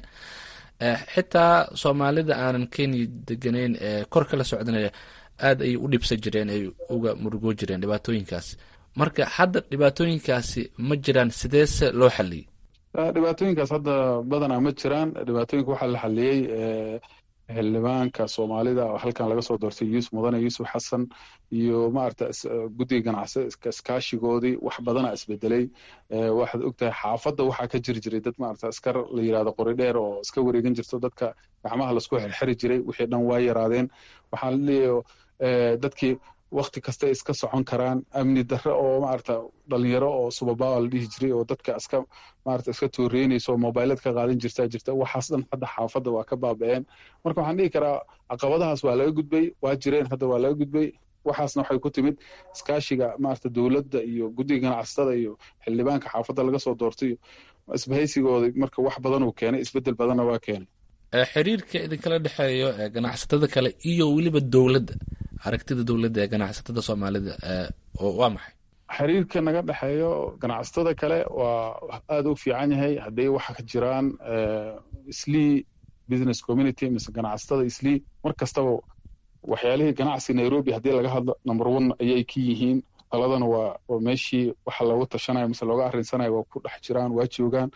xitaa soomaalida aanan kenya deganeyn ee kor kala socdanaya aad ay u dhibsan jireen ay uga murugoo jireen dhibaatooyinkaas marka hadda dhibaatooyinkaasi ma jiraan sideese loo xaliyey dhibaatooyinkaas hadda badanaa ma jiraan dhibaatooyinka waxaa la xaliyey xildhibaanka soomaalida oo halkan laga soo doortay yuusuf mudane yuusuf xasan iyo maarata guddiga ganacsi iskaashigoodii wax badana isbedelay waxaad ogtahay xaafadda waxaa ka jiri jiray dad maarata askar la yidhahdo qori dheer oo iska wareegan jirto dadka gacmaha lasku xirxiri jiray wixii dhan waa yaraadeen waxaa la leeyahay dadkii wakti kastay iska socon karaan amni darre oo maarata dhalinyaro oo subabawa la dhihi jiray oo dadka iska maarata iska tooreynayso oo mobilad ka qaadan jirtaa jirta waxaas dhan hadda xaafadda waa ka baaba'een marka waxaan dhihi karaa caqabadahaas waa laga gudbay waa jireen hadda waa laga gudbay waxaasna waxay ku timid iskaashiga maarata dowladda iyo guddiga ganacsatada iyo xildhibaanka xaafadda laga soo doortay isbahaysigooda marka wax badan uu keenay isbedel badanna waa keenay xiriirka idinkala dhexeeyo ganacsatada kale iyo weliba dowladda aragtida dowladda ee ganacsatada soomaalida waa maxay xiriirka naga dhexeeyo ganacsatada kale waa aada u fiican yahay hadday waxa ka jiraan islii business community mise ganacsatada islii mar kastaba waxyaalihii ganacsi nairobi haddii laga hadlo number one ayay ka yihiin taladana waa waa meeshii waxa looga tashanayo mise looga arrinsanayo waa ku dhex jiraan waa joogaan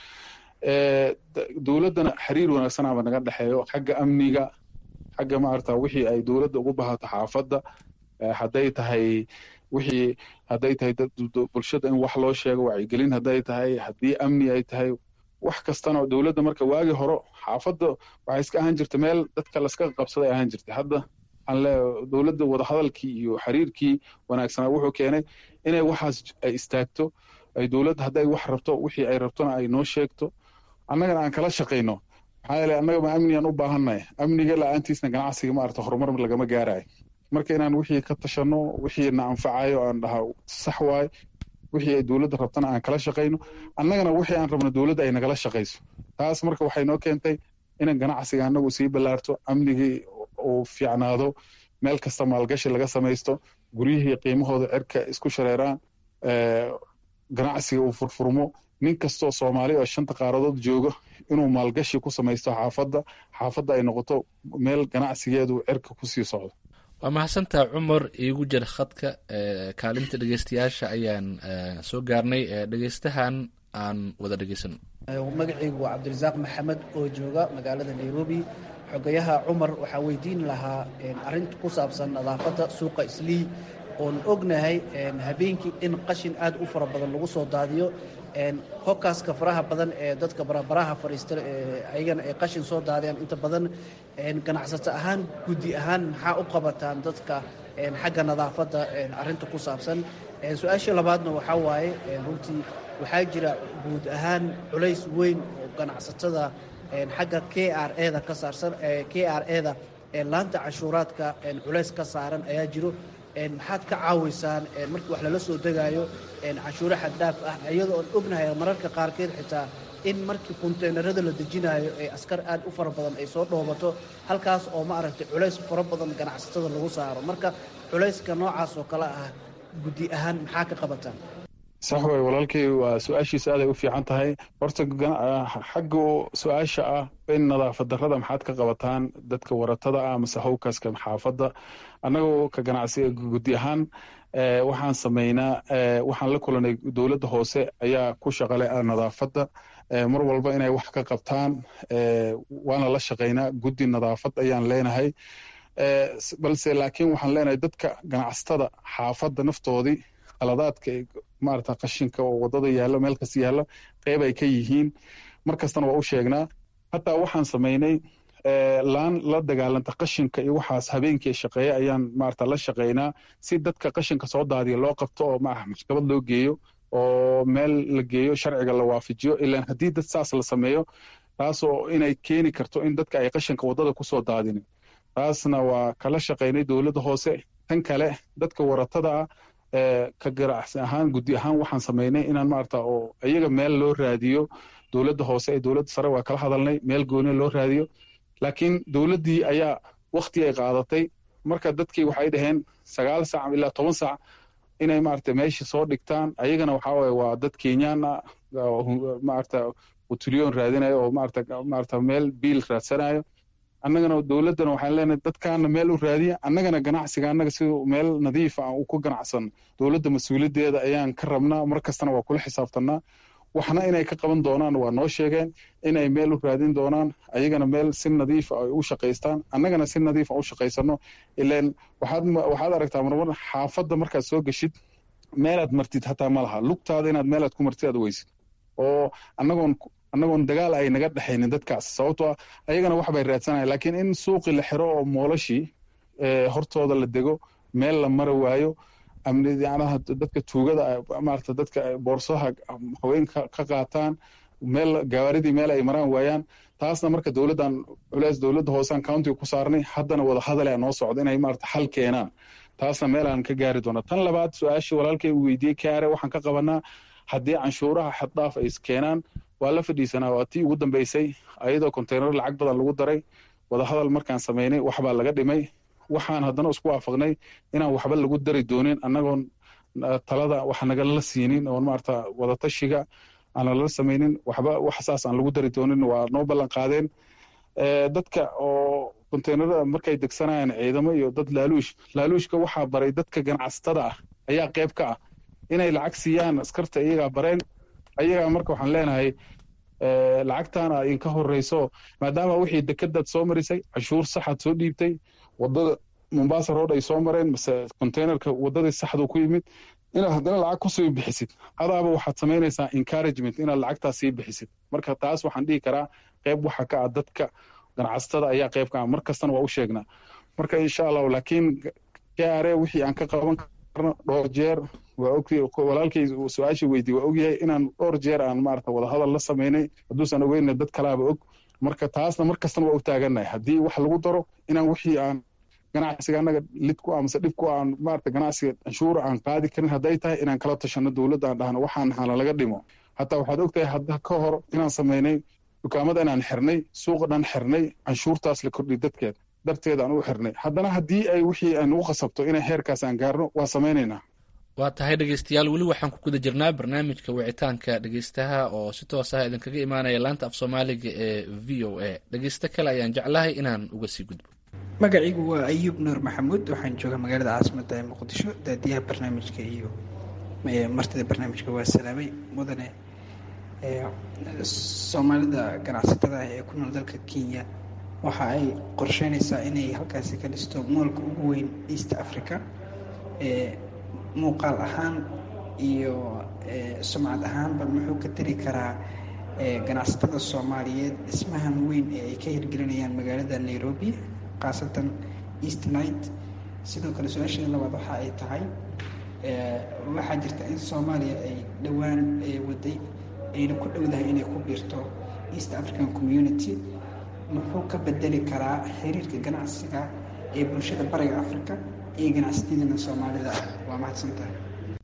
dowladdana xiriir wanaagsanaba naga dhexeeyo xagga amniga xagga maarata wixii ay dowladda ugu bahato xaafadda hadday tahay wixii hadday tahay bulshada in wax loo sheego wacyigelin hadday tahay haddii amni ay tahay wax kastana dowladda marka waagii hore xaafadda waxay iska ahaan jirta meel dadka laska qabsaday ahaan jirtay hadda dowladda wadahadalkii iyo xiriirkii wanaagsanaa wuxuu keenay inay waxaas ay istaagto ay dowladda hadday wax rabto wixii ay rabtona ay noo sheegto annagana aan kala shaqayno maxaa yeele annaga ma amnigaan u baahannahay amniga la-aantiisna ganacsiga maarata horumar lagama gaarayo marka inaan wixii ka tashanno wixii na anfacayo aan dhaha sax waaye wixii ay dowladda rabtana aan kala shaqayno annagana wixii aan rabno dowladda ay nagala shaqayso taas marka waxay noo keentay inan ganacsiga annagu sii ballaarto amnigii uu fiicnaado meel kasta maalgashi laga samaysto guryihii qiimahooda cirka isku shareeraan ganacsiga uu furfurmo nin kastoo soomaali oo shanta qaaradood jooga inuu maalgashi ku samaysto xaafadda xaafadda ay noqoto meel ganacsigeedu cirka kusii socdo waa mahadsantaa cumar iigu jir khadka kaalinta dhegeystayaasha ayaan soo gaarnay dhegeystahan aan wada dhegeysano magacaygu waa cabdirasaaq maxamed oo jooga magaalada nairobi xogayaha cumar waxaa weydiin lahaa arinta ku saabsan nadaafadda suuqa islii oon ognahay habeenkii in qashin aad u fara badan lagu soo daadiyo hokkaaska faraha badan ee dadka barabaraha fadhiista ayagana ay qashin soo daadiyaan inta badan ganacsato ahaan guddi ahaan maxaa u qabataan dadka xagga nadaafadda arinta ku saabsan su-aashii labaadna waxaa waaye runtii waxaa jira guud ahaan culays weyn oo ganacsatada xagga k r eda ka saarsan k r eda laanta cashuuraadka culays ka saaran ayaa jiro maxaad ka caawiysaan markii wax lala soo degaayo cashuuro xaddhaaf ah iyadoo oon ognahay mararka qaarkeed xitaa in markii konteynerada la dejinaayo ee askar aad u fara badan ay soo dhoobato halkaas oo ma aragtay culays fara badan ganacsatada lagu saaro marka culayska noocaas oo kale ah guddi ahaan maxaa ka qabataan sax way walaalkay waa su-aashiisa aaday u fiican tahay horta xagga su-aasha ah in nadaafad darrada maxaad ka qabataan dadka waratada ah mase howkaska xaafadda annagoo ka ganacsiga guddi ahaan waxaan samaynaa waxaan la kulanay dowladda hoose ayaa ku shaqale nadaafadda mar walba inay wax ka qabtaan waana la shaqaynaa guddi nadaafad ayaan leenahay balse laakiin waxaan leenahay dadka ganacsatada xaafadda naftoodii qaladaadka maarata qashinka oo wadada yaalla meel kasta yaalla qeyb ay ka yihiin mar kastana waa u sheegnaa hataa waxaan samaynay laan la dagaalanta qashinka iyo waxaas habeenkii shaqeeya ayaan maarata la shaqaynaa si dadka qashinka soo daadiya loo qabto oo maaha maxkamad loo geeyo oo meel la geeyo sharciga la waafajiyo ilaan haddii dad saas la sameeyo taasoo inay keeni karto in dadka ay qashinka wadada kusoo daadinin taasna waa kala shaqaynay dowladda hoose tan kale dadka waratada ah ka ganacsi ahaan guddi ahaan waxaan samaynay inaan maarata oo iyaga meel loo raadiyo dowladda hoose ee dowladda sare waa kala hadalnay meel gooni loo raadiyo laakiin dowladdii ayaa wakti ay qaadatay marka dadkii waxay dhaheen sagaal saac ilaa toban saac inay maarata meesha soo dhigtaan ayagana waxaa waye waa dad kenyaan ah maarata utulyoon raadinayo oo maarata maarata meel biil raadsanayo annagana dowladdana waxaan leenahay dadkaana meel u raadiya annagana ganacsiga annaga si meel nadiifa aan ku ganacsan dowladda mas-uuliyaddeeda ayaan ka rabnaa mar kastana waa kula xisaabtanaa waxna inay ka qaban doonaan waa noo sheegeen inay meel u raadin doonaan ayagana meel si nadiifa ay u shaqaystaan annagana si nadiifa u shaqaysano ilaan waxaad waxaad aragtaa marmar xaafadda markaad soo geshid meelaad martid hataa ma laha lugtaada inaad meelaad ku martid aad weysid oo annagoon annagoon dagaal ay naga dhexaynin dadkaas sababtoo ah ayagana wax bay raadsanayan laakiin in suuqii la xiro oo moolashii hortooda la dego meel la mara waayo amniyanaha dadka tuugada maarata dadka boorsaha haweenka ka qaataan meel gawaaridii meel ay maraan waayaan taasna marka dowladdan culeys dowladda hoosean countiga ku saarnay haddana wada hadalea noo socdo inay maarata xal keenaan taasna meelaan ka gaari doona tan labaad su-aashii walaalkay uu weydiiyey kaare waxaan ka qabanaa haddii canshuuraha xaddhaaf ay keenaan waa la fadhiisanaa waa tii ugu dambeysay ayadoo konteynar lacag badan lagu daray wadahadal markaan samaynay waxbaa laga dhimay waxaan haddana isku waafaqnay inaan waxba lagu dari doonin annagoon talada wax nagala siinin oon maarata wadatashiga aan nalala samaynin waxba wax saas aan lagu dari doonin waa noo ballan qaadeen dadka oo konteynarada markay degsanayaan ciidamo iyo dad laaluush laaluushka waxaa baray dadka ganacsatada ah ayaa qayb ka ah inay lacag siiyaan askarta iyagaa bareen ayagaa marka waxaan leenahay lacagtaana idinka horeyso maadaama wixii dekadaad soo marisay canshuur saxaad soo dhiibtay wadada mombasa road ay soo mareen mase containerka wadadii saxdu ku yimid inaad haddana lacag kusii bixisid adaaba waxaad samaynaysaa encouragement inaad lacagtaas sii bixisid marka taas waxaan dhihi karaa qayb waxa ka ah dadka ganacsatada ayaa qayb ka ah mar kastana waa u sheegnaa marka insha allahu laakiin kare wixii aan ka qaban karno dhowr jeer waa og walaalkay su-aashii weydiye waa ogyahay inaan dhowr jeer aan maarata wadahadal la samaynay hadduusan ogeyna dad kalaaba og marka taasna mar kastana waa u taagannahay haddii wax lagu daro inaan wixii aan ganacsiga annaga lid ku ah mase dhib ku aan maarata ganacsiga canshuura aan qaadi karin hadday tahay inaan kala tashano dowladda aan dhahno waxaan hala laga dhimo hataa waxaad ogtahay hadda ka hor inaan samaynay dukaamada inaan xirnay suuqa dhan xirnay canshuurtaas la kordhiy dadkeed darteed aan u xirnay haddana haddii ay wixii aan ugu qasabto inay heerkaas aan gaarno waa samaynaynaa waa tahay dhegeystayaal weli waxaan ku guda jirnaa barnaamijka wicitaanka dhegeystaha oo si toos ah idinkaga imaanaya laanta af soomaaliga ee v o a dhegeysto kale ayaan jeclahay inaan uga sii gudbo magacaygu waa ayuub nuur maxamuud waxaan joogaa magaalada caasimadda ee muqdisho daadiyaha barnaamijka iyo martida barnaamijka waa salaamay mudane soomaalida ganacsatada ah ee ku nool dalka kenya waxa ay qorsheynaysaa inay halkaasi ka dhisto moolka ugu weyn east africa muuqaal ahaan iyo sumcad ahaanba muxuu ka tari karaa ganacsatada soomaaliyeed dhismahan weyn ee ay ka hirgelinayaan magaalada nairobi khaasatan east night sidoo kale su-aasheeda labaad waxa ay tahay waxaa jirta in soomaaliya ay dhowaan waday ayna ku dhowdahay inay ku biirto east african community muxuu ka bedeli karaa xiriirka ganacsiga ee bulshada bariga africa iyo ganacsatadina soomaalida ah waa mahadsantahay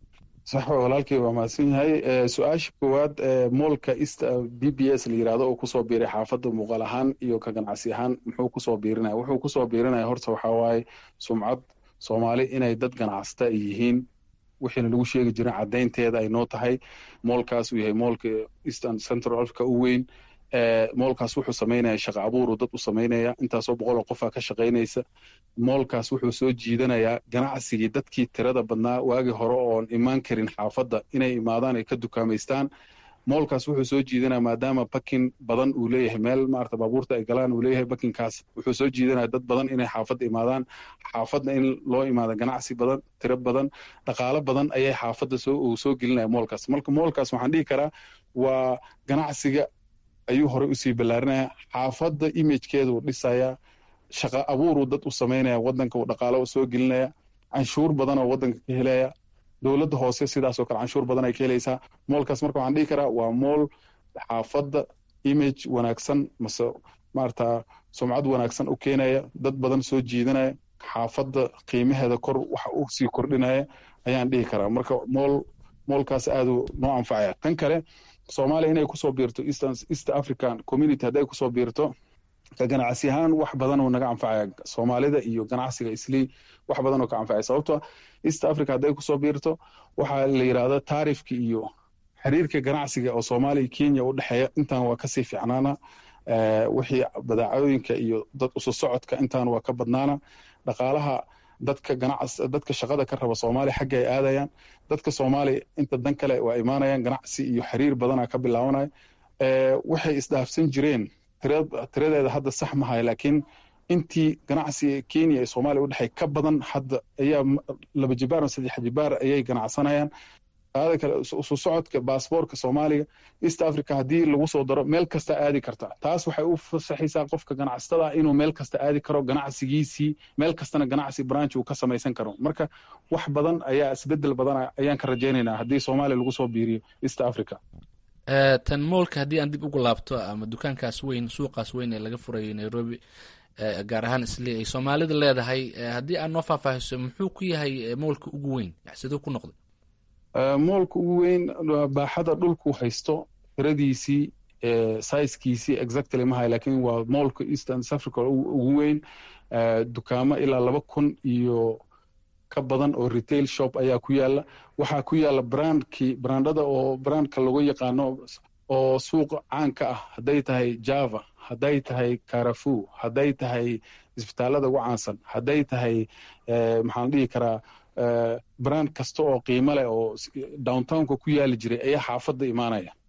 sax walaalkii waa mahadsan yahay su-aasha koowaad moolka east b b s la yirahdo oo kusoo biiray xaafadda muuqaal ahaan iyo ka ganacsi ahaan muxuu kusoo biirinaya wuxuu kusoo biirinaya horta waxaa waaye sumcad soomaali inay dad ganacsata ay yihiin wixiina lagu sheegi jirin caddaynteeda ay noo tahay moolkaas uu yahay moolka eastern central africa u weyn moolkaas wuxuu samaynaya shaqa abuuru dad u samaynaya intaasoo boqol oo qofaa ka shaqaynaysa moolkaas wuxuu soo jiidanayaa ganacsigii dadkii tirada badnaa waagii hore oon imaan karin xaafadda inay imaadaan ay ka dukaamaystaan moolkaas wuxuu soo jiidanaya maadaama bakin badan uu leeyahay meel maarata baabuurta ay galaan uu leeyahay bakinkaas wuxuu soo jiidanaya dad badan inay xaafadda imaadaan xaafadda in loo imaado ganacsi badan tiro badan dhaqaalo badan ayay xaafadda soo uu soo gelinaya moolkaas marka moolkaas waxaan dhihi karaa waa ganacsiga ayuu horey usii ballaarinaya xaafadda imagekeeduu dhisaya shaqa abuuruu dad u samaynaya wadanka uu dhaqaalo soo gelinaya canshuur badanoo wadanka ka helaya dowladda hoose sidaasoo kale canshuur badan ay ka helaysaa moolkaas marka waxaan dhihi karaa waa mool xaafadda image wanaagsan mase maarata sumcad wanaagsan u keenaya dad badan soo jiidanaya xaafadda qiimaheeda kor waxa u sii kordhinaya ayaan dhihi karaa marka mool moolkaas aaduu noo anfacaya tan kale soomaaliya inay kusoo biirto east african community hadday kusoo biirto ka ganacsi ahaan wax badan oo naga anfacaya soomaalida iyo ganacsiga islii wax badan oo ka anfacaya sababto east africa hadday kusoo biirto waxaa la yidhahda taarifka iyo xiriirka ganacsiga oo soomaaliya iyo kenya u dhexeeya intaan waa kasii fiicnaana wixii badaacooyinka iyo dad usu socodka intaan waa ka badnaana dhaqaalaha dadka ganacs dadka shaqada ka raba soomaaliya xagga ay aadayaan dadka soomaaliya inta dan kale waa imaanayaan ganacsi iyo xiriir badana ka bilaabanaya waxay isdhaafsan jireen tiradeeda hadda sax mahay laakiin intii ganacsiga kenya ee soomaaliya u dhexey ka badan hadda ayaa laba jibaar o saddex jibaar ayay ganacsanayaan qaada kale isu socodka baasboorka soomaaliga east africa haddii lagu soo daro meel kasta aadi karta taas waxay u fasaxaysaa qofka ganacsatada inuu meel kasta aadi karo ganacsigiisii meel kastana ganacsi branch uu ka samaysan karo marka wax badan ayaa isbedel badan ayaan ka rajaynaynaa haddii soomaaliya lagu soo biiriyo east africa tan moolka haddii aan dib ugu laabto ama dukaankaas weyn suuqaas weyn ee laga furayay nairobi gaar ahaan isli ay soomaalida leedahay haddii aad noo faahfaahiso muxuu ku yahay moolka ugu weyn siduu ku noqday moolka ugu weyn baaxada dhulku haysto tiradiisii sizekiisii exactly mahay laakiin waa moolka eastern africa ugu weyn dukaamo ilaa laba kun iyo ka badan oo retail shop ayaa ku yaala waxaa ku yaala brandkii brandada oo brandka lagu yaqaano oo suuqa caanka ah hadday tahay java hadday tahay carafu hadday tahay isbitaalada ugu caansan hadday tahay maxaan dhihi karaa brand kasta oo qiimo leh oo downtownka ku yaali jiray ayaa xaafadda imaanaya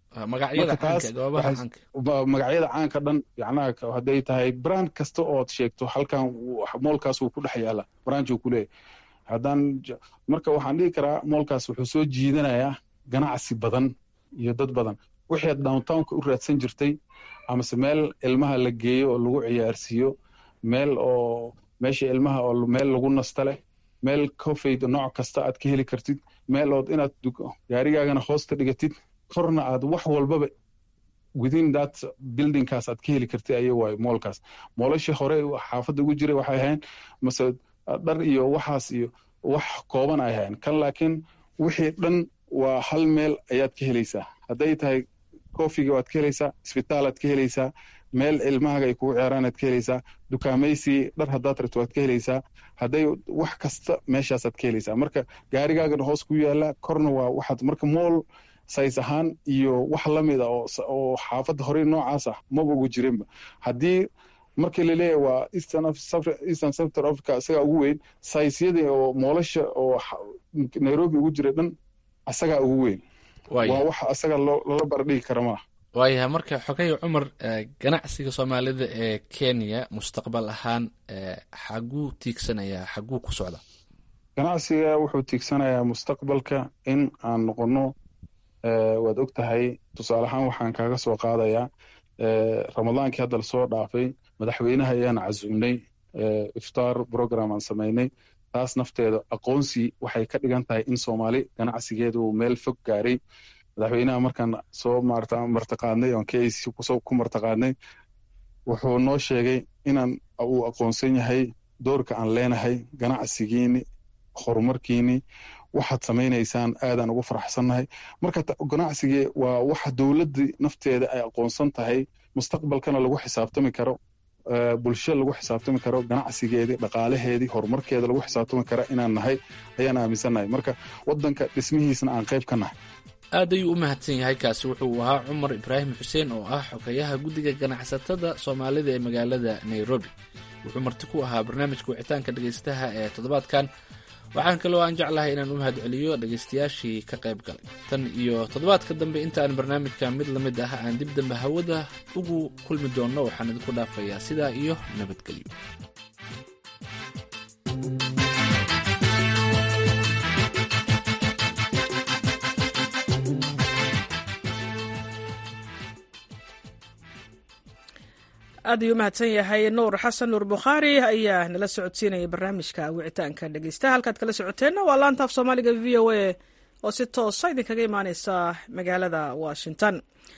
magacyada caanka goobaha caanka magacyada caanka dhan yacnaha hadday tahay brand kasta ood sheegto halkan moolkaas wuu ku dhex yaala branch uu ku leeyahay haddaan marka waxaan dhihi karaa moolkaas wuxuu soo jiidanayaa ganacsi badan iyo dad badan wixii aad downtownka u raadsan jirtay amase meel ilmaha la geeyo oo lagu ciyaarsiiyo meel oo meesha ilmaha oo meel lagu nasta leh meel cofayd nooc kasta aad ka heli kartid meel ood inaad gaarigaagana hoosta dhigatid korna aad wax walbaba within that buildingkaas aad ka heli kartid aya waayo moolkaas moolashii hore xaafadda ugu jiray waxay ahayn mase dhar iyo waxaas iyo wax kooban ay ahayn kan laakiin wixii dhan waa hal meel ayaad ka helaysaa hadday tahay kofiga waad ka helaysaa isbitaalaad ka helaysaa meel ilmahaaga ay kugu ciyaaraan aad ka helaysaa dukaamaysi dhar haddaad rabto waad ka helaysaa hadday wax kasta meeshaasaad ka helaysaa marka gaarigaagana hoos ku yaala korna waa waxaad marka mool says ahaan iyo wax la mid a oo xaafadda horey noocaas ah maba ugu jirinba haddii markii laleeyahay waa eastern sector africa isagaa ugu weyn saysyadii oo moolasha oo nairobi ugu jira dhan isagaa ugu weyn waa wax isaga lala bardhigi kara maaha waayahay marka xogay cumar ganacsiga soomaalida ee kenya mustaqbal ahaan xaguu tiigsanayaa xaguu ku socda ganacsiga wuxuu tiigsanayaa mustaqbalka in aan noqono waad og tahay tusaale ahaan waxaan kaaga soo qaadayaa ramadaankii hadda lasoo dhaafay madaxweynaha ayaan casuumnay iftaar program aan samaynay taas nafteeda aqoonsi waxay ka dhigan tahay in soomaali ganacsigeedu uu meel fog gaaray madaxweynaha markaan soo martaqaadnay oon k a c ku martaqaadnay wuxuu noo sheegay inaan uu aqoonsan yahay doorka aan leenahay ganacsigiini horumarkiini waxaad samaynaysaan aadaan ugu faraxsannahay marka ganacsigii waa waxa dowladdii nafteeda ay aqoonsan tahay mustaqbalkana lagu xisaabtami karo bulsho lagu xisaabtami karo ganacsigeedii dhaqaalaheedii horumarkeeda lagu xisaabtami kara inaan nahay ayaan aaminsannahay marka waddanka dhismihiisna aan qayb ka nahay aad ayuu u mahadsan yahay kaasi wuxuu ahaa cumar ibraahim xuseen oo ah xogayaha guddiga ganacsatada soomaalida ee magaalada nairobi wuxuu marti ku ahaa barnaamijka wicitaanka dhegaystaha ee toddobaadkan waxaan kaloo aan jeclahay inaan u mahadceliyo dhegaystayaashii ka qayb galay tan iyo toddobaadka dambe intaan barnaamijka mid la mid ah aan dib dambe hawada ugu kulmi doonno waxaan idinku dhaafayaa sidaa iyo nabadgelyo aad ayuu umahadsan yahay nuur xasan nuur bukhaari ayaa nala socodsiinaya barnaamijka wicitaanka dhegeystaha halkaad kala socoteenna waa laanta af soomaaliga v o a oo si toosa idinkaga imaaneysa magaalada washington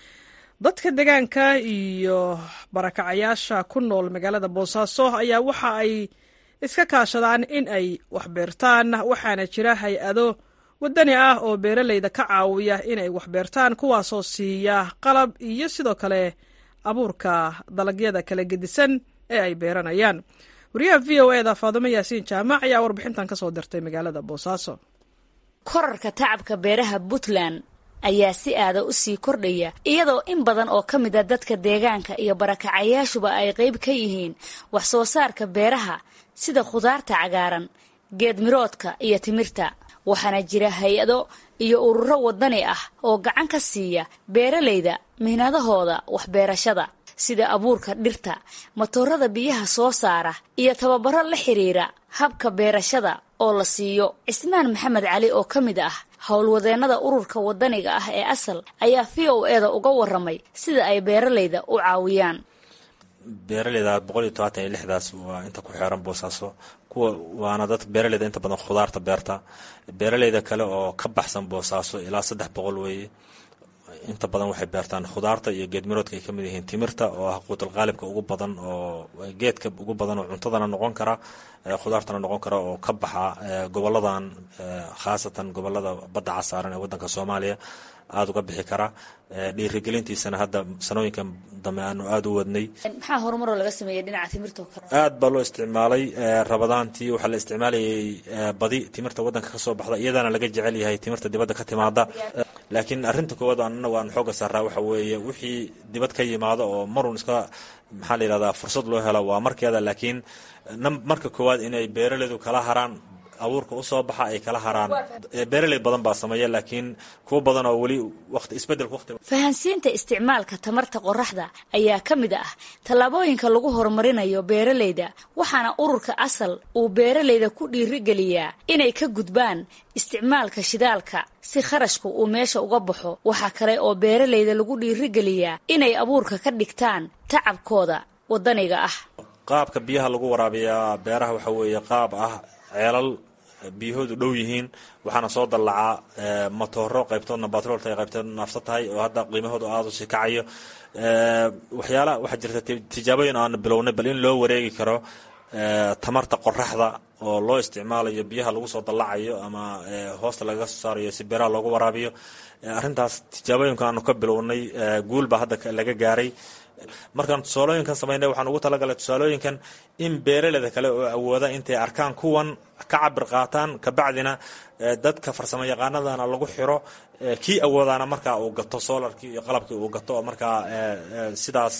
dadka degaanka iyo barakacayaasha ku nool magaalada boosaaso ayaa waxa ay iska kaashadaan in ay waxbeertaan waxaana jira hay-ado wadani ah oo beeraleyda ka caawiya inay waxbeertaan kuwaasoo siiya qalab iyo sidoo kale abuurka dalagyada kala gedisan ee ay beeranayaan wariyaha v o eda faadimo yaasiin jaamac ayaa warbixintan ka soo dirtay magaalada boosaaso korarka tacabka beeraha puntland ayaa si aada u sii kordhaya iyadoo in badan oo ka mid a dadka deegaanka iyo barakacayaashuba ay qayb ka yihiin wax soo saarka beeraha sida khudaarta cagaaran geedmiroodka iyo timirta waxaana jira hay-ado iyo ururo wadani ah oo gacan ka siiya beeralayda mihnadahooda waxbeerashada sida abuurka dhirta matoorada biyaha soo saara iyo tababaro la xiriira habka beerashada oo la siiyo cismaan maxamed cali oo ka mid ah howlwadeennada ururka wadaniga ah ee asal ayaa v o eda uga waramay sida ay beeralayda u caawiyaan beeraleyda boqol iyo tobaatan iyo lixdaas waa inta ku xeeran boosaaso kuwa waana dad beeraleyda inta badan khudaarta beerta beeraleyda kale oo ka baxsan boosaaso ilaa saddex boqol weeye inta badan waxay beertaan khudaarta iyo geedmiroodka ay kamid yihiin timirta oo ah quutul qaalibka ugu badan oo geedka ugu badan oo cuntadana noqon kara khudaartana noqon kara oo ka baxa goboladan khaasatan gobolada badda casaaran ee wadanka soomaaliya aada uga bixi kara dhiirigelintiisana hadda sanooyinkan dambe aanu aada u wadnay maxaa horumaroo laga sameeyay dhinaca timirta kale aad baa loo isticmaalay rabadaantii waxaa la isticmaalayay badi timirta wadanka kasoo baxda iyadana laga jecel yahay timirta dibadda ka timaada laakiin arrinta koowaad anagu aan xooga saaraa waxa weeye wixii dibad ka yimaado oo marun iska maxaa la yidhahdaa fursad loo helo waa markeeda laakiin marka koowaad inay beeraleydu kala haraan abuurka usoo baxa ay kala haraan beeraley badan baa sameeya laakiin kuwo badan oo weli waqti isbedelka waqti fahansiinta isticmaalka tamarta qoraxda ayaa ka mid ah tallaabooyinka lagu horumarinayo beeraleyda waxaana ururka asal uu beeraleyda ku dhiirigeliyaa inay ka gudbaan isticmaalka shidaalka si kharashku uu meesha uga baxo waxaa kale oo beeraleyda lagu dhiirigeliyaa inay abuurka ka dhigtaan tacabkooda wadaniga ah qaabka biyaha lagu waraabiyaa beeraha waxa weeye qaab ah ceelal biyahoodu dhow yihiin waxaana soo dallacaa matooro qaybtoodna batroolta ay qaybtoodna naafsa tahay oo hadda qiimahoodu aada u sii kacayo waxyaala waxaa jirta tijaabooyin aanu bilownay bal in loo wareegi karo tamarta qoraxda oo loo isticmaalayo biyaha lagu soo dallacayo ama hoosta lagaga soo saarayo si beeraha loogu waraabiyo arrintaas tijaabooyinka aanu ka bilownay guul baa hadda laga gaaray markaan tusaalooyinkan samaynay waxaan ugu talagalay tusaalooyinkan in beeraleyda kale oo awooda intay arkaan kuwan ka cabir qaataan kabacdina dadka farsamo yaqaanadana lagu xiro kii awoodaana markaa uu gato solarkii iyo qalabkii uu gato oo markaa sidaas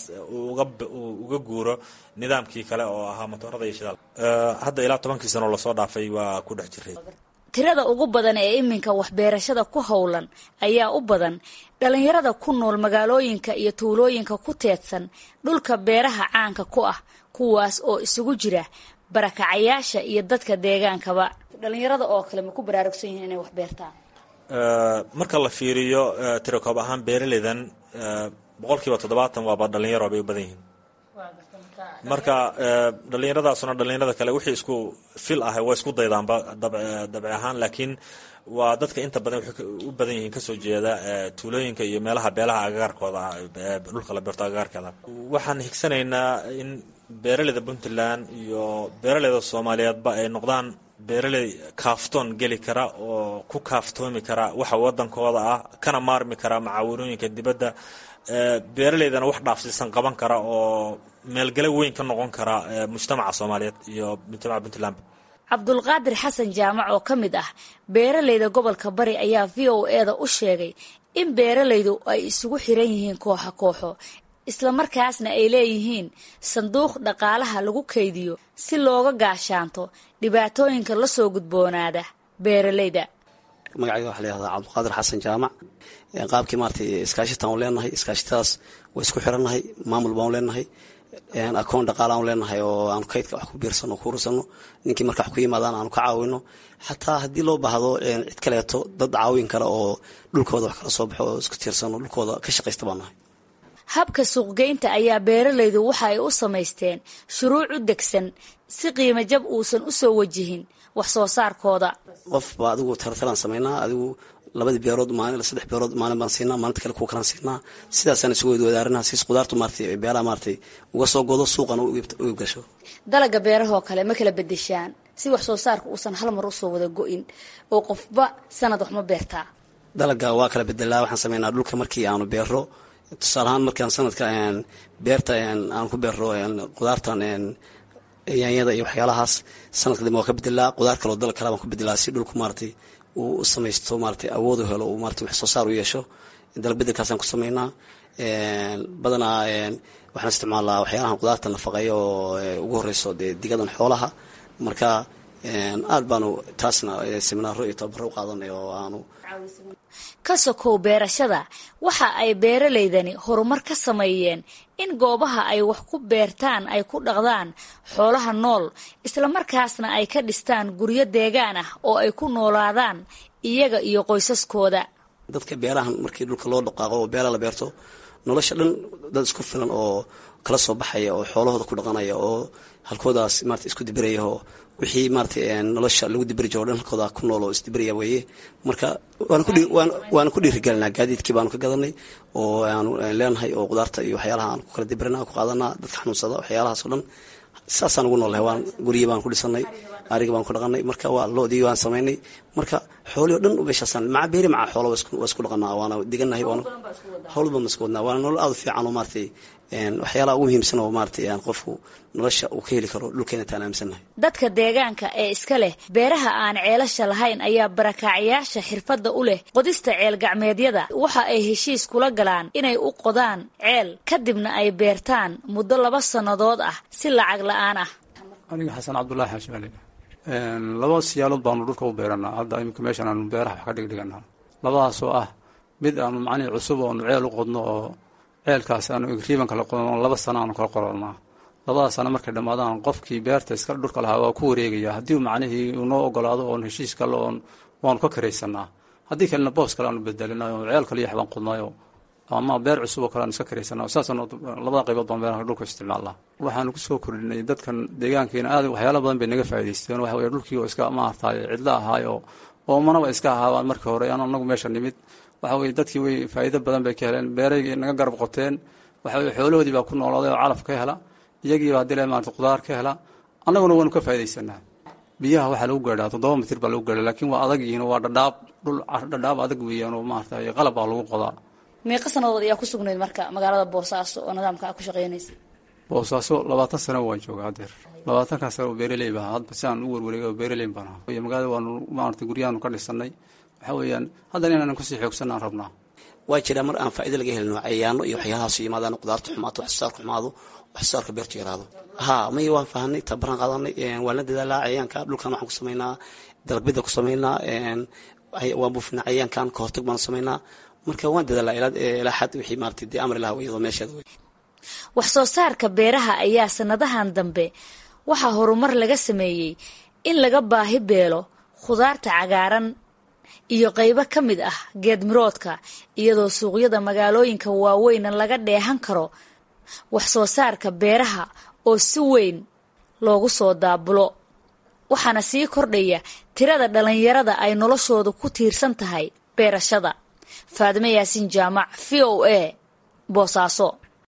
uga guuro nidaamkii kale oo ahaa matoorada iyo shidaal hadda ilaa tobankii sano lasoo dhaafay waa ku dhex jiray tirada ugu badan ee iminka waxbeerashada ku howlan ayaa u badan dhalinyarada ku nool magaalooyinka iyo tuulooyinka ku teedsan dhulka beeraha caanka ku ah kuwaas oo isugu jira barakacayaasha iyo dadka deegaankaba dhalinyarada oo kale ma ku baraarugsan yihiin inay wax beertaan marka la fiiriyo tirakoob ahaan beeraleydan boqolkiiba toddobaatan waaba dhalinyaro bay u badan yihiin marka dhalinyaradaasuna dhalinyarada kale wixii isku fil ah waa isku daydaanba dabci ahaan laakiin waa dadka inta badan waxay u badan yihiin kasoo jeeda tuulooyinka iyo meelaha beelaha agagaarkooda ah dhulka la beerto agagaarkeeda waxaan higsanaynaa in beeraleyda puntland iyo beeraleyda soomaaliyeedba ay noqdaan beeraley kaaftoon geli kara oo ku kaaftoomi kara waxa wadankooda ah kana maarmi kara macaawinooyinka dibadda beeraleydana wax dhaafsiisan qaban kara oo meelgale weyn ka noqon kara mujtamaca soomaaliyeed iyo mujtamaca puntland cabdulqaadir xasan jaamac oo ka mid ah beeraleyda gobolka bari ayaa v o eda u sheegay in beeraleydu ay isugu xiran yihiin kooxo kooxo islamarkaasna ay leeyihiin sanduuq dhaqaalaha lagu kaydiyo si looga gaashaanto dhibaatooyinka la soo gudboonaada beeraleyda magacayga waxa layihahdaa cabdulqaadir xasan jaamac qaabkii maratay iskaashitaan u leenahay iskaashitadaas waa isku xirannahay maamul baan u leenahay akoon dhaqaalaan u leenahay oo aanu kaydka wax ku biirsano ku urursano ninkii marka wax ku yimaadaan aanu ka caawino xataa haddii loo baahdo cid kaleeto dad caawin kale oo dhulkooda wax kala soo baxo oo isku tiirsano dhulkooda ka shaqaysta baan nahay habka suuqgeynta ayaa beeraleydu waxa ay u samaysteen shuruuc u degsan si qiimo jab uusan u soo wajihin wax soo saarkooda qofba adigu tartalaan samaynaa adigu labadii beerood maalin saddex beerood maalin baan siinaa maalinta kale kuwa kalaan siinaa sidaasaan isugu wadaarinaa siis qudaartu maaratay beeraha maaratay uga soo godo suuqana u iibgasho dalaga beerahoo kale ma kala bedeshaan si wax soo saarka uusan hal mar usoo wada go-in oo qofba sanad wax ma beertaa dalaga waa kala bedelaa waxaan sameynaa dhulka markii aanu beero tusaale ahaan markaan sanadka beerta aan ku beero qudaartan yaanyada iyo waxyaalahaas sanadka dambe waa ka bedelaa qudaar kaloo dal kale baan ku bedelaa si dhulku maaratay uu u samaysto maaratay awood u helo uu maratay wax soo saar u yeesho dalag bedelkaasaan ku sameynaa badanaa waxaan isticmaalaa waxyaalahan qudaarta nafaqeeya oo ugu horeyso dee digadan xoolaha marka aad baanu taasna seminaaro iyo tababaro u qaadanay oo aanu ka sokow beerashada waxa ay beeraleydani horumar ka sameeyeen in goobaha ay wax ku beertaan ay ku dhaqdaan xoolaha nool islamarkaasna ay ka dhistaan guryo deegaan ah oo ay ku noolaadaan iyaga iyo qoysaskooda dadka beerahan markii dhulka loo dhaqaaqo oo beera la beerto nolosha dhan dad isku filan oo kala soo baxaya oo xoolahooda ku dhaqanaya oo halkoodaas marata isku dibiraya oo wixii maratay nolosha lagu dibiri jiro o dhan halkooda ku nool oo isdibiraya weeye marka waana ku dhiirigelinaa gaadiidkii baanu ka gadanay oo aanu leenahay oo qudaarta iyo waxyaalaha aan ku kala dibirina ku qaadanaa dadka xanuunsada waxyaalahaas oo dhan saasaan ugu noolahay waan guryi baan ku dhisanay ariga baan ku dhaqanay marka waa loodii waan samaynay marka xoolii o dhan meeshaasaan maca beeri maca xoola waa isku dhaqanaa waana diganahay howlba ma isku wadnaa waana nolol aada u fiican oo maaratay waxyaalaha ugu muhiimsan oo maaratay qofku nolosha uu ka heli karo dhulkeena taan aaminsannahay dadka deegaanka ee iska leh beeraha aan ceelasha lahayn ayaa barakaacayaasha xirfadda u leh qodista ceel gacmeedyada waxa ay heshiis kula galaan inay u qodaan ceel kadibna ay beertaan muddo laba sannadood ah si lacag la-aan ah aniga xasan cabdulaahi xaashimale laba siyaalood baanu dhulka u beeranaa hadda iminka meeshan aanu beeraha wax ka dhigdhiganaa labadaasoo ah mid aanu macnihii cusub oonu ceel u qodno oo ceelkaas aanu igriiban kala qodno laba sano aanu kala qoranaa labadaas sano markay dhammaadaan qofkii beerta iska dhulka lahaa waa ku wareegaya haddii macnihii uu noo ogolaado oon heshiis kale oon waanu ka karaysanaa haddii kalena boos kale aanu bedelinayo ceel kale iyo waxbaan qodnayo ama beer cusub oo kale aan iska karaysana saasaan labada qaybood baan beeraha dhulka isticmaalnaa waxaanu kusoo kordhinay dadkan deegaankiina aad waxyaala badan bay naga faa'idaysteen waxa weye dhulkii oo iska maartaay cidlo ahaayo oo manaba iska ahaabaan markii hore aan anagu meesha nimid waxa weye dadkii way faa'iido badan bay ka heleen beeraygii naga garab qoteen waxa weye xoolahoodii baa ku noolaaday oo calaf ka hela iyagiiba haddii la maarata qudaar ka hela annaguna waanu ka faa'iidaysanaa biyaha waxaa lagu gaadhaa toddoba mitir baa lagu gaadhaa laakiin waa adag yihiin waa dhadhaab dhul dhadhaab adag weeyaan oo maaragtay qalab baa lagu qodaa meeqa sanadood ayaa ku sugnayd marka magaalada boosaaso oo nidaamka a ku shaqeynaysa boosaaso labaatan sano waan jooga hadeer labaatankaa sano oo beeraley baa hadba si aan u warwareegay oo beeraley baan ahaa iyo magaalada waanu maarata guryahaanu ka dhisanay waxa weeyaan haddana inaanan kusii xoogsanaan rabnaa waa jiraa mar aan faa'ido laga helino cayaano iyo waxyaalahaas yimaadaan qudaarta xumaato wax soo saarka xumaado wax soo saarka beertu yaraado ha may waan fahanay tabaran qaadanay waan la dadaalaa cayaanka dhulkan waxaan ku samaynaa dalagbida ku samaynaa waan buufinaa cayaankan ka hortag baan samaynaa marka waan dadaalaa ilaa xad wixii maarata dee amri laha iyadoo meesheeda wey wax soo saarka beeraha ayaa sanadahan dambe waxaa horumar laga sameeyey in laga baahi beelo khudaarta cagaaran iyo qaybo ka mid ah geedmiroodka iyadoo suuqyada magaalooyinka waaweyna laga dheehan karo wax soo saarka beeraha oo si weyn loogu soo daabulo waxaana sii kordhaya tirada dhallinyarada ay noloshoodu ku tiirsan tahay beerashada faadime yaasiin jaamac v o a boosaaso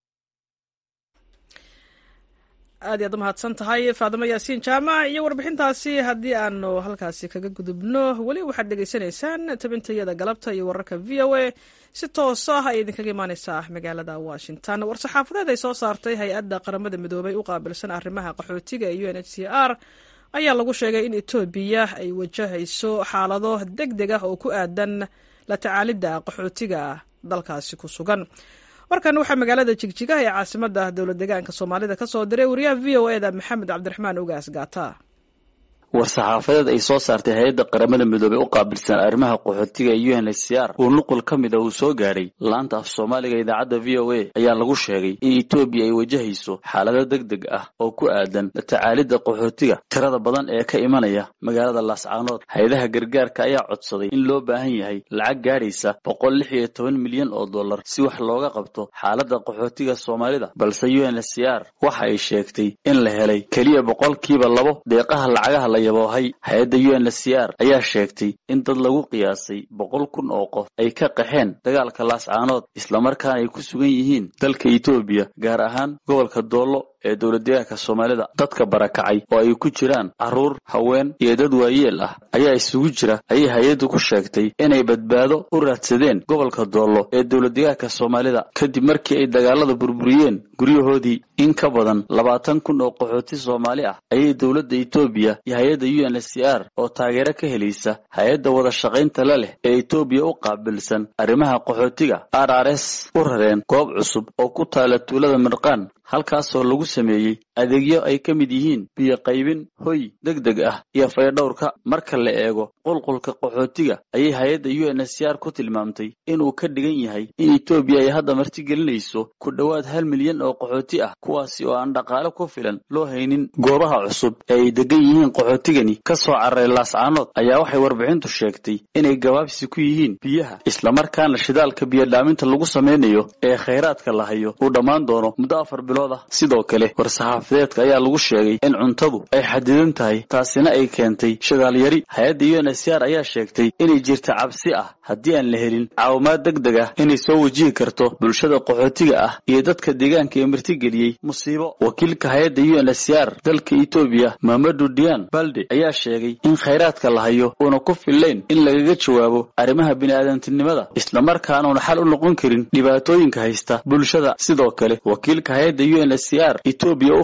aad iyaad umahadsan tahay faadimo yaasiin jaamac iyo warbixintaasi haddii aanu halkaasi kaga gudubno weli waxaad dhegaysanaysaan tabintayada galabta iyo wararka v o a si toos ah ay idinkaga imaaneysaa magaalada washington war-saxaafadeed ay soo saartay hay-adda qaramada midoobay u qaabilsan arrimaha qaxootiga ee u n h c r ayaa lagu sheegay in etoobiya ay wajahayso xaalado deg deg ah oo ku aadan la tacaalidda qaxootiga dalkaasi ku sugan warkan waxaa magaalada jigjigaha ee caasimada dowlad deegaanka soomaalida ka soo diray wariyaha v o eda maxamed cabdiraxmaan ugaas gaata war-saxaafadeed ay soo saartay hay-adda qaramada midoobey u qaabilsan arrimaha qaxootiga ee u n h c r uu nuqul ka mid a uu soo gaadhay laanta af soomaaliga idaacadda v o a ayaa lagu sheegay in etoobiya ay wajahayso xaalado deg deg ah oo ku aadan la tacaalidda qaxootiga tirada badan ee ka imanaya magaalada laascaanood hay-adaha gargaarka ayaa codsaday in loo baahan yahay lacag gaadhaysa boqol lix iyo toban milyan oo dollar si wax looga qabto xaaladda qaxootiga soomaalida balse u n h c r waxa ay sheegtay in la helay keliya boqolkiiba labo deeqaha lacagaha la yaboohay hay-adda u n h c r ayaa sheegtay in dad lagu qiyaasay boqol kun oo qof ay ka qaxeen dagaalka laascaanood islamarkaana ay ku sugan yihiin dalka etoobiya gaar ahaan gobolka doollo ee dowladdeegaanka soomaalida dadka barakacay oo ay ku jiraan carruur haween iyo dad waayeel ah ayaa isugu jira ayay hay-addu ku sheegtay inay badbaado u raadsadeen gobolka doollo ee dowladdeegaanka soomaalida kadib markii ay dagaalada burburiyeen guryahoodii in ka badan labaatan kun oo qaxooti soomaali ah ayay dowladda etoobiya iyo hay-adda u n h c r oo taageero ka helaysa hay-adda wada shaqaynta la leh ee etoobiya u qaabilsan arrimaha qaxootiga r r s u rareen goob cusub oo ku taala tuulada mirqaan halkaasoo lagu sameeyey adeegyo ay ka mid yihiin biyo qaybin hoy deg deg ah iyo faydhowrka marka la eego qulqulka qaxootiga ayay hay-adda u n h c r ku tilmaamtay inuu ka dhigan yahay in etoobiya ay hadda martigelinayso ku dhowaad hal milyan oo qaxooti ah kuwaasi oo aan dhaqaale ku filan loo haynin goobaha cusub ee ay degan yihiin qaxootigani ka soo cararay laascaanood ayaa waxay warbixintu sheegtay inay gabaabsi ku yihiin biyaha islamarkaana shidaalka biyodhaaminta lagu samaynayo ee khayraadka la hayo uu dhammaan doono muddo afar bilood ah sidoo kale war-saxaafadeedka ayaa lagu sheegay in cuntadu ay xadidan tahay taasina ay keentay shidaal yari hay-adda u n h c r ayaa sheegtay inay jirta cabsi ah haddii aan la helin caawimaad deg deg ah inay soo wajihi karto bulshada qaxootiga ah iyo dadka deegaanka ee martigeliyey musiibo wakiilka hay-adda u n h c r dalka etoobiya mamadu dian balde ayaa sheegay in khayraadka la hayo uuna ku fillayn in lagaga jawaabo arrimaha bini'aadantinimada islamarkaanuna xal u noqon karin dhibaatooyinka haysta bulshada sidoo kale wakiilka hay-adda u n h c r etoobiya u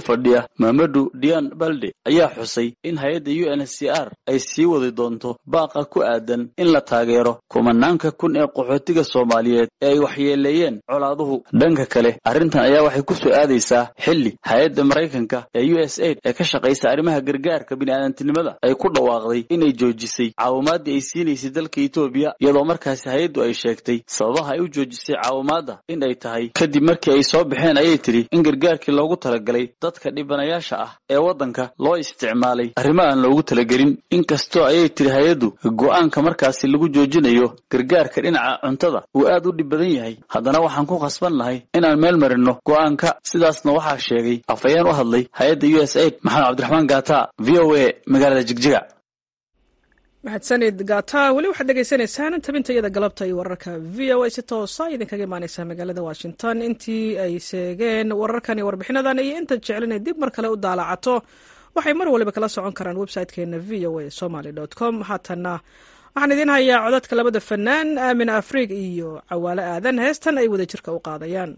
fadhiya mamadu dian balde ayaa xusay in hay-adda u n h c r ay sii wadi doonto baaqa ku aadan in la taageero kumanaanka kun ee qaxootiga soomaaliyeed ee ay waxyeeleeyeen colaaduhu dhanka kale arrintan ayaa waxay ku soo aadaysaa xilli hay-adda maraykanka ee u s aid ee ka shaqaysa arrimaha gargaarka bini'aadantinimada ay ku dhawaaqday inay joojisay caawimaadii ay siinaysay dalka etoobiya iyadoo markaasi hay-addu ay sheegtay sababaha ay u joojisay caawimaadda in ay tahay kadib markii ay soo baxeen ayay tidhi in gargaarkii loogu talagalay dadka dhibanayaasha ah ee waddanka loo isticmaalay arrimo aan loogu talagelin inkastoo ayay tidhi hay-addu go'aanka markaasi lagu joojinayo gargaarka dhinaca cuntada uu aad u dhib badan yahay haddana waxaan ku khasban lahay inaan meel marino go'aanka sidaasna waxaa sheegay afhayeen u hadlay hay-adda u s aid maxamed cabdiraxmaan gaata v o a magaalada jigjiga mahadsanid gata weli waxaad dhegaysanaysaan tabinta iyada galabta iyo wararka v o a si toosa idinkaga imaaneysaa magaalada washington intii ay seegeen wararkan iyo warbixinadan iyo intaad jeclinay dib mar kale u daalacato waxay mar waliba kala socon karaan website-keena v o a somaly com haatana waxaan idiin hayaa codadka labada fanaan aamin afriig iyo cawaalo aadan heestan ay wadajirka u qaadayaan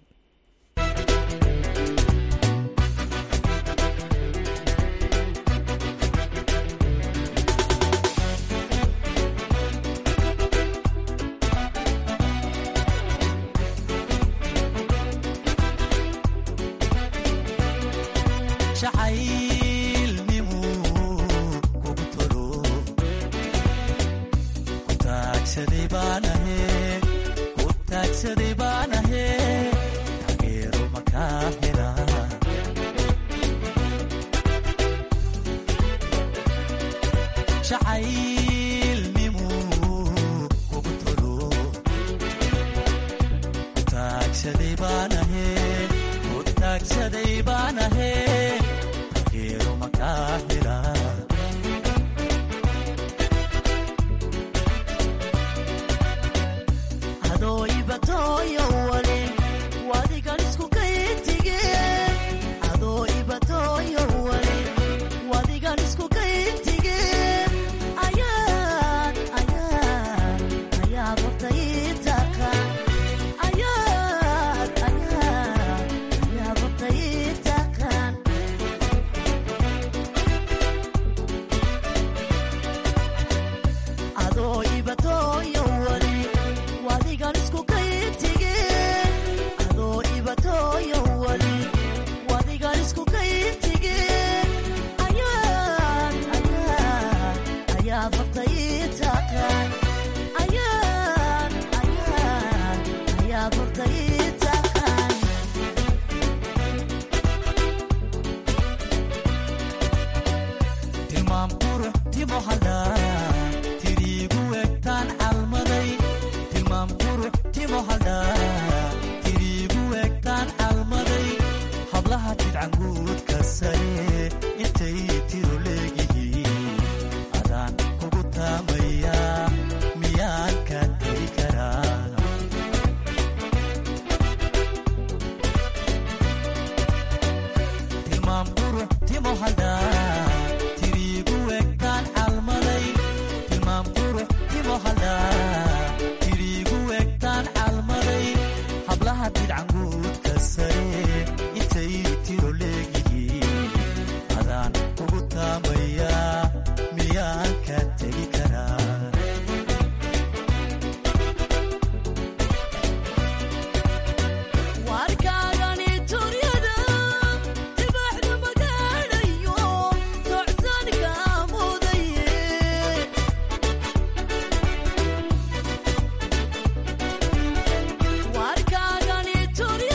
warkaagani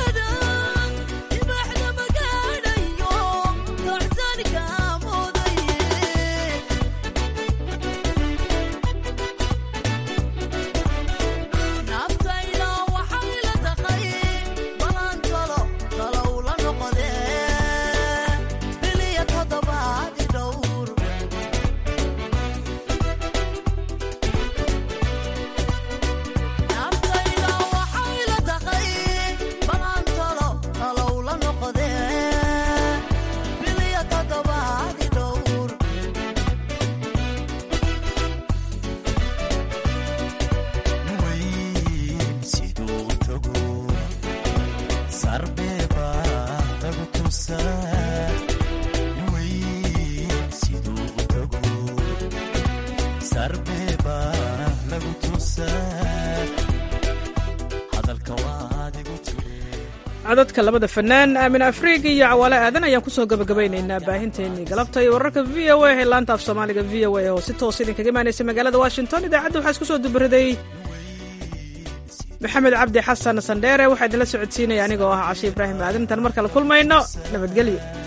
codadka labada fanaan aamin afriig iyo cawaale aadan ayaan kusoo gabagabaynaynaa baahinteennii galabta iyo wararka v o a ee laanta af soomaaliga v o a oo si toos idinkaga imaanaysa magaalada washington idaacadda waxaa isku soo dubaraday maxamed cabdi xasan sandheere waxaa idinla socodsiinaya anigoo ah cashe ibraahim aadan intaan mar kale kulmayno nabadgelyo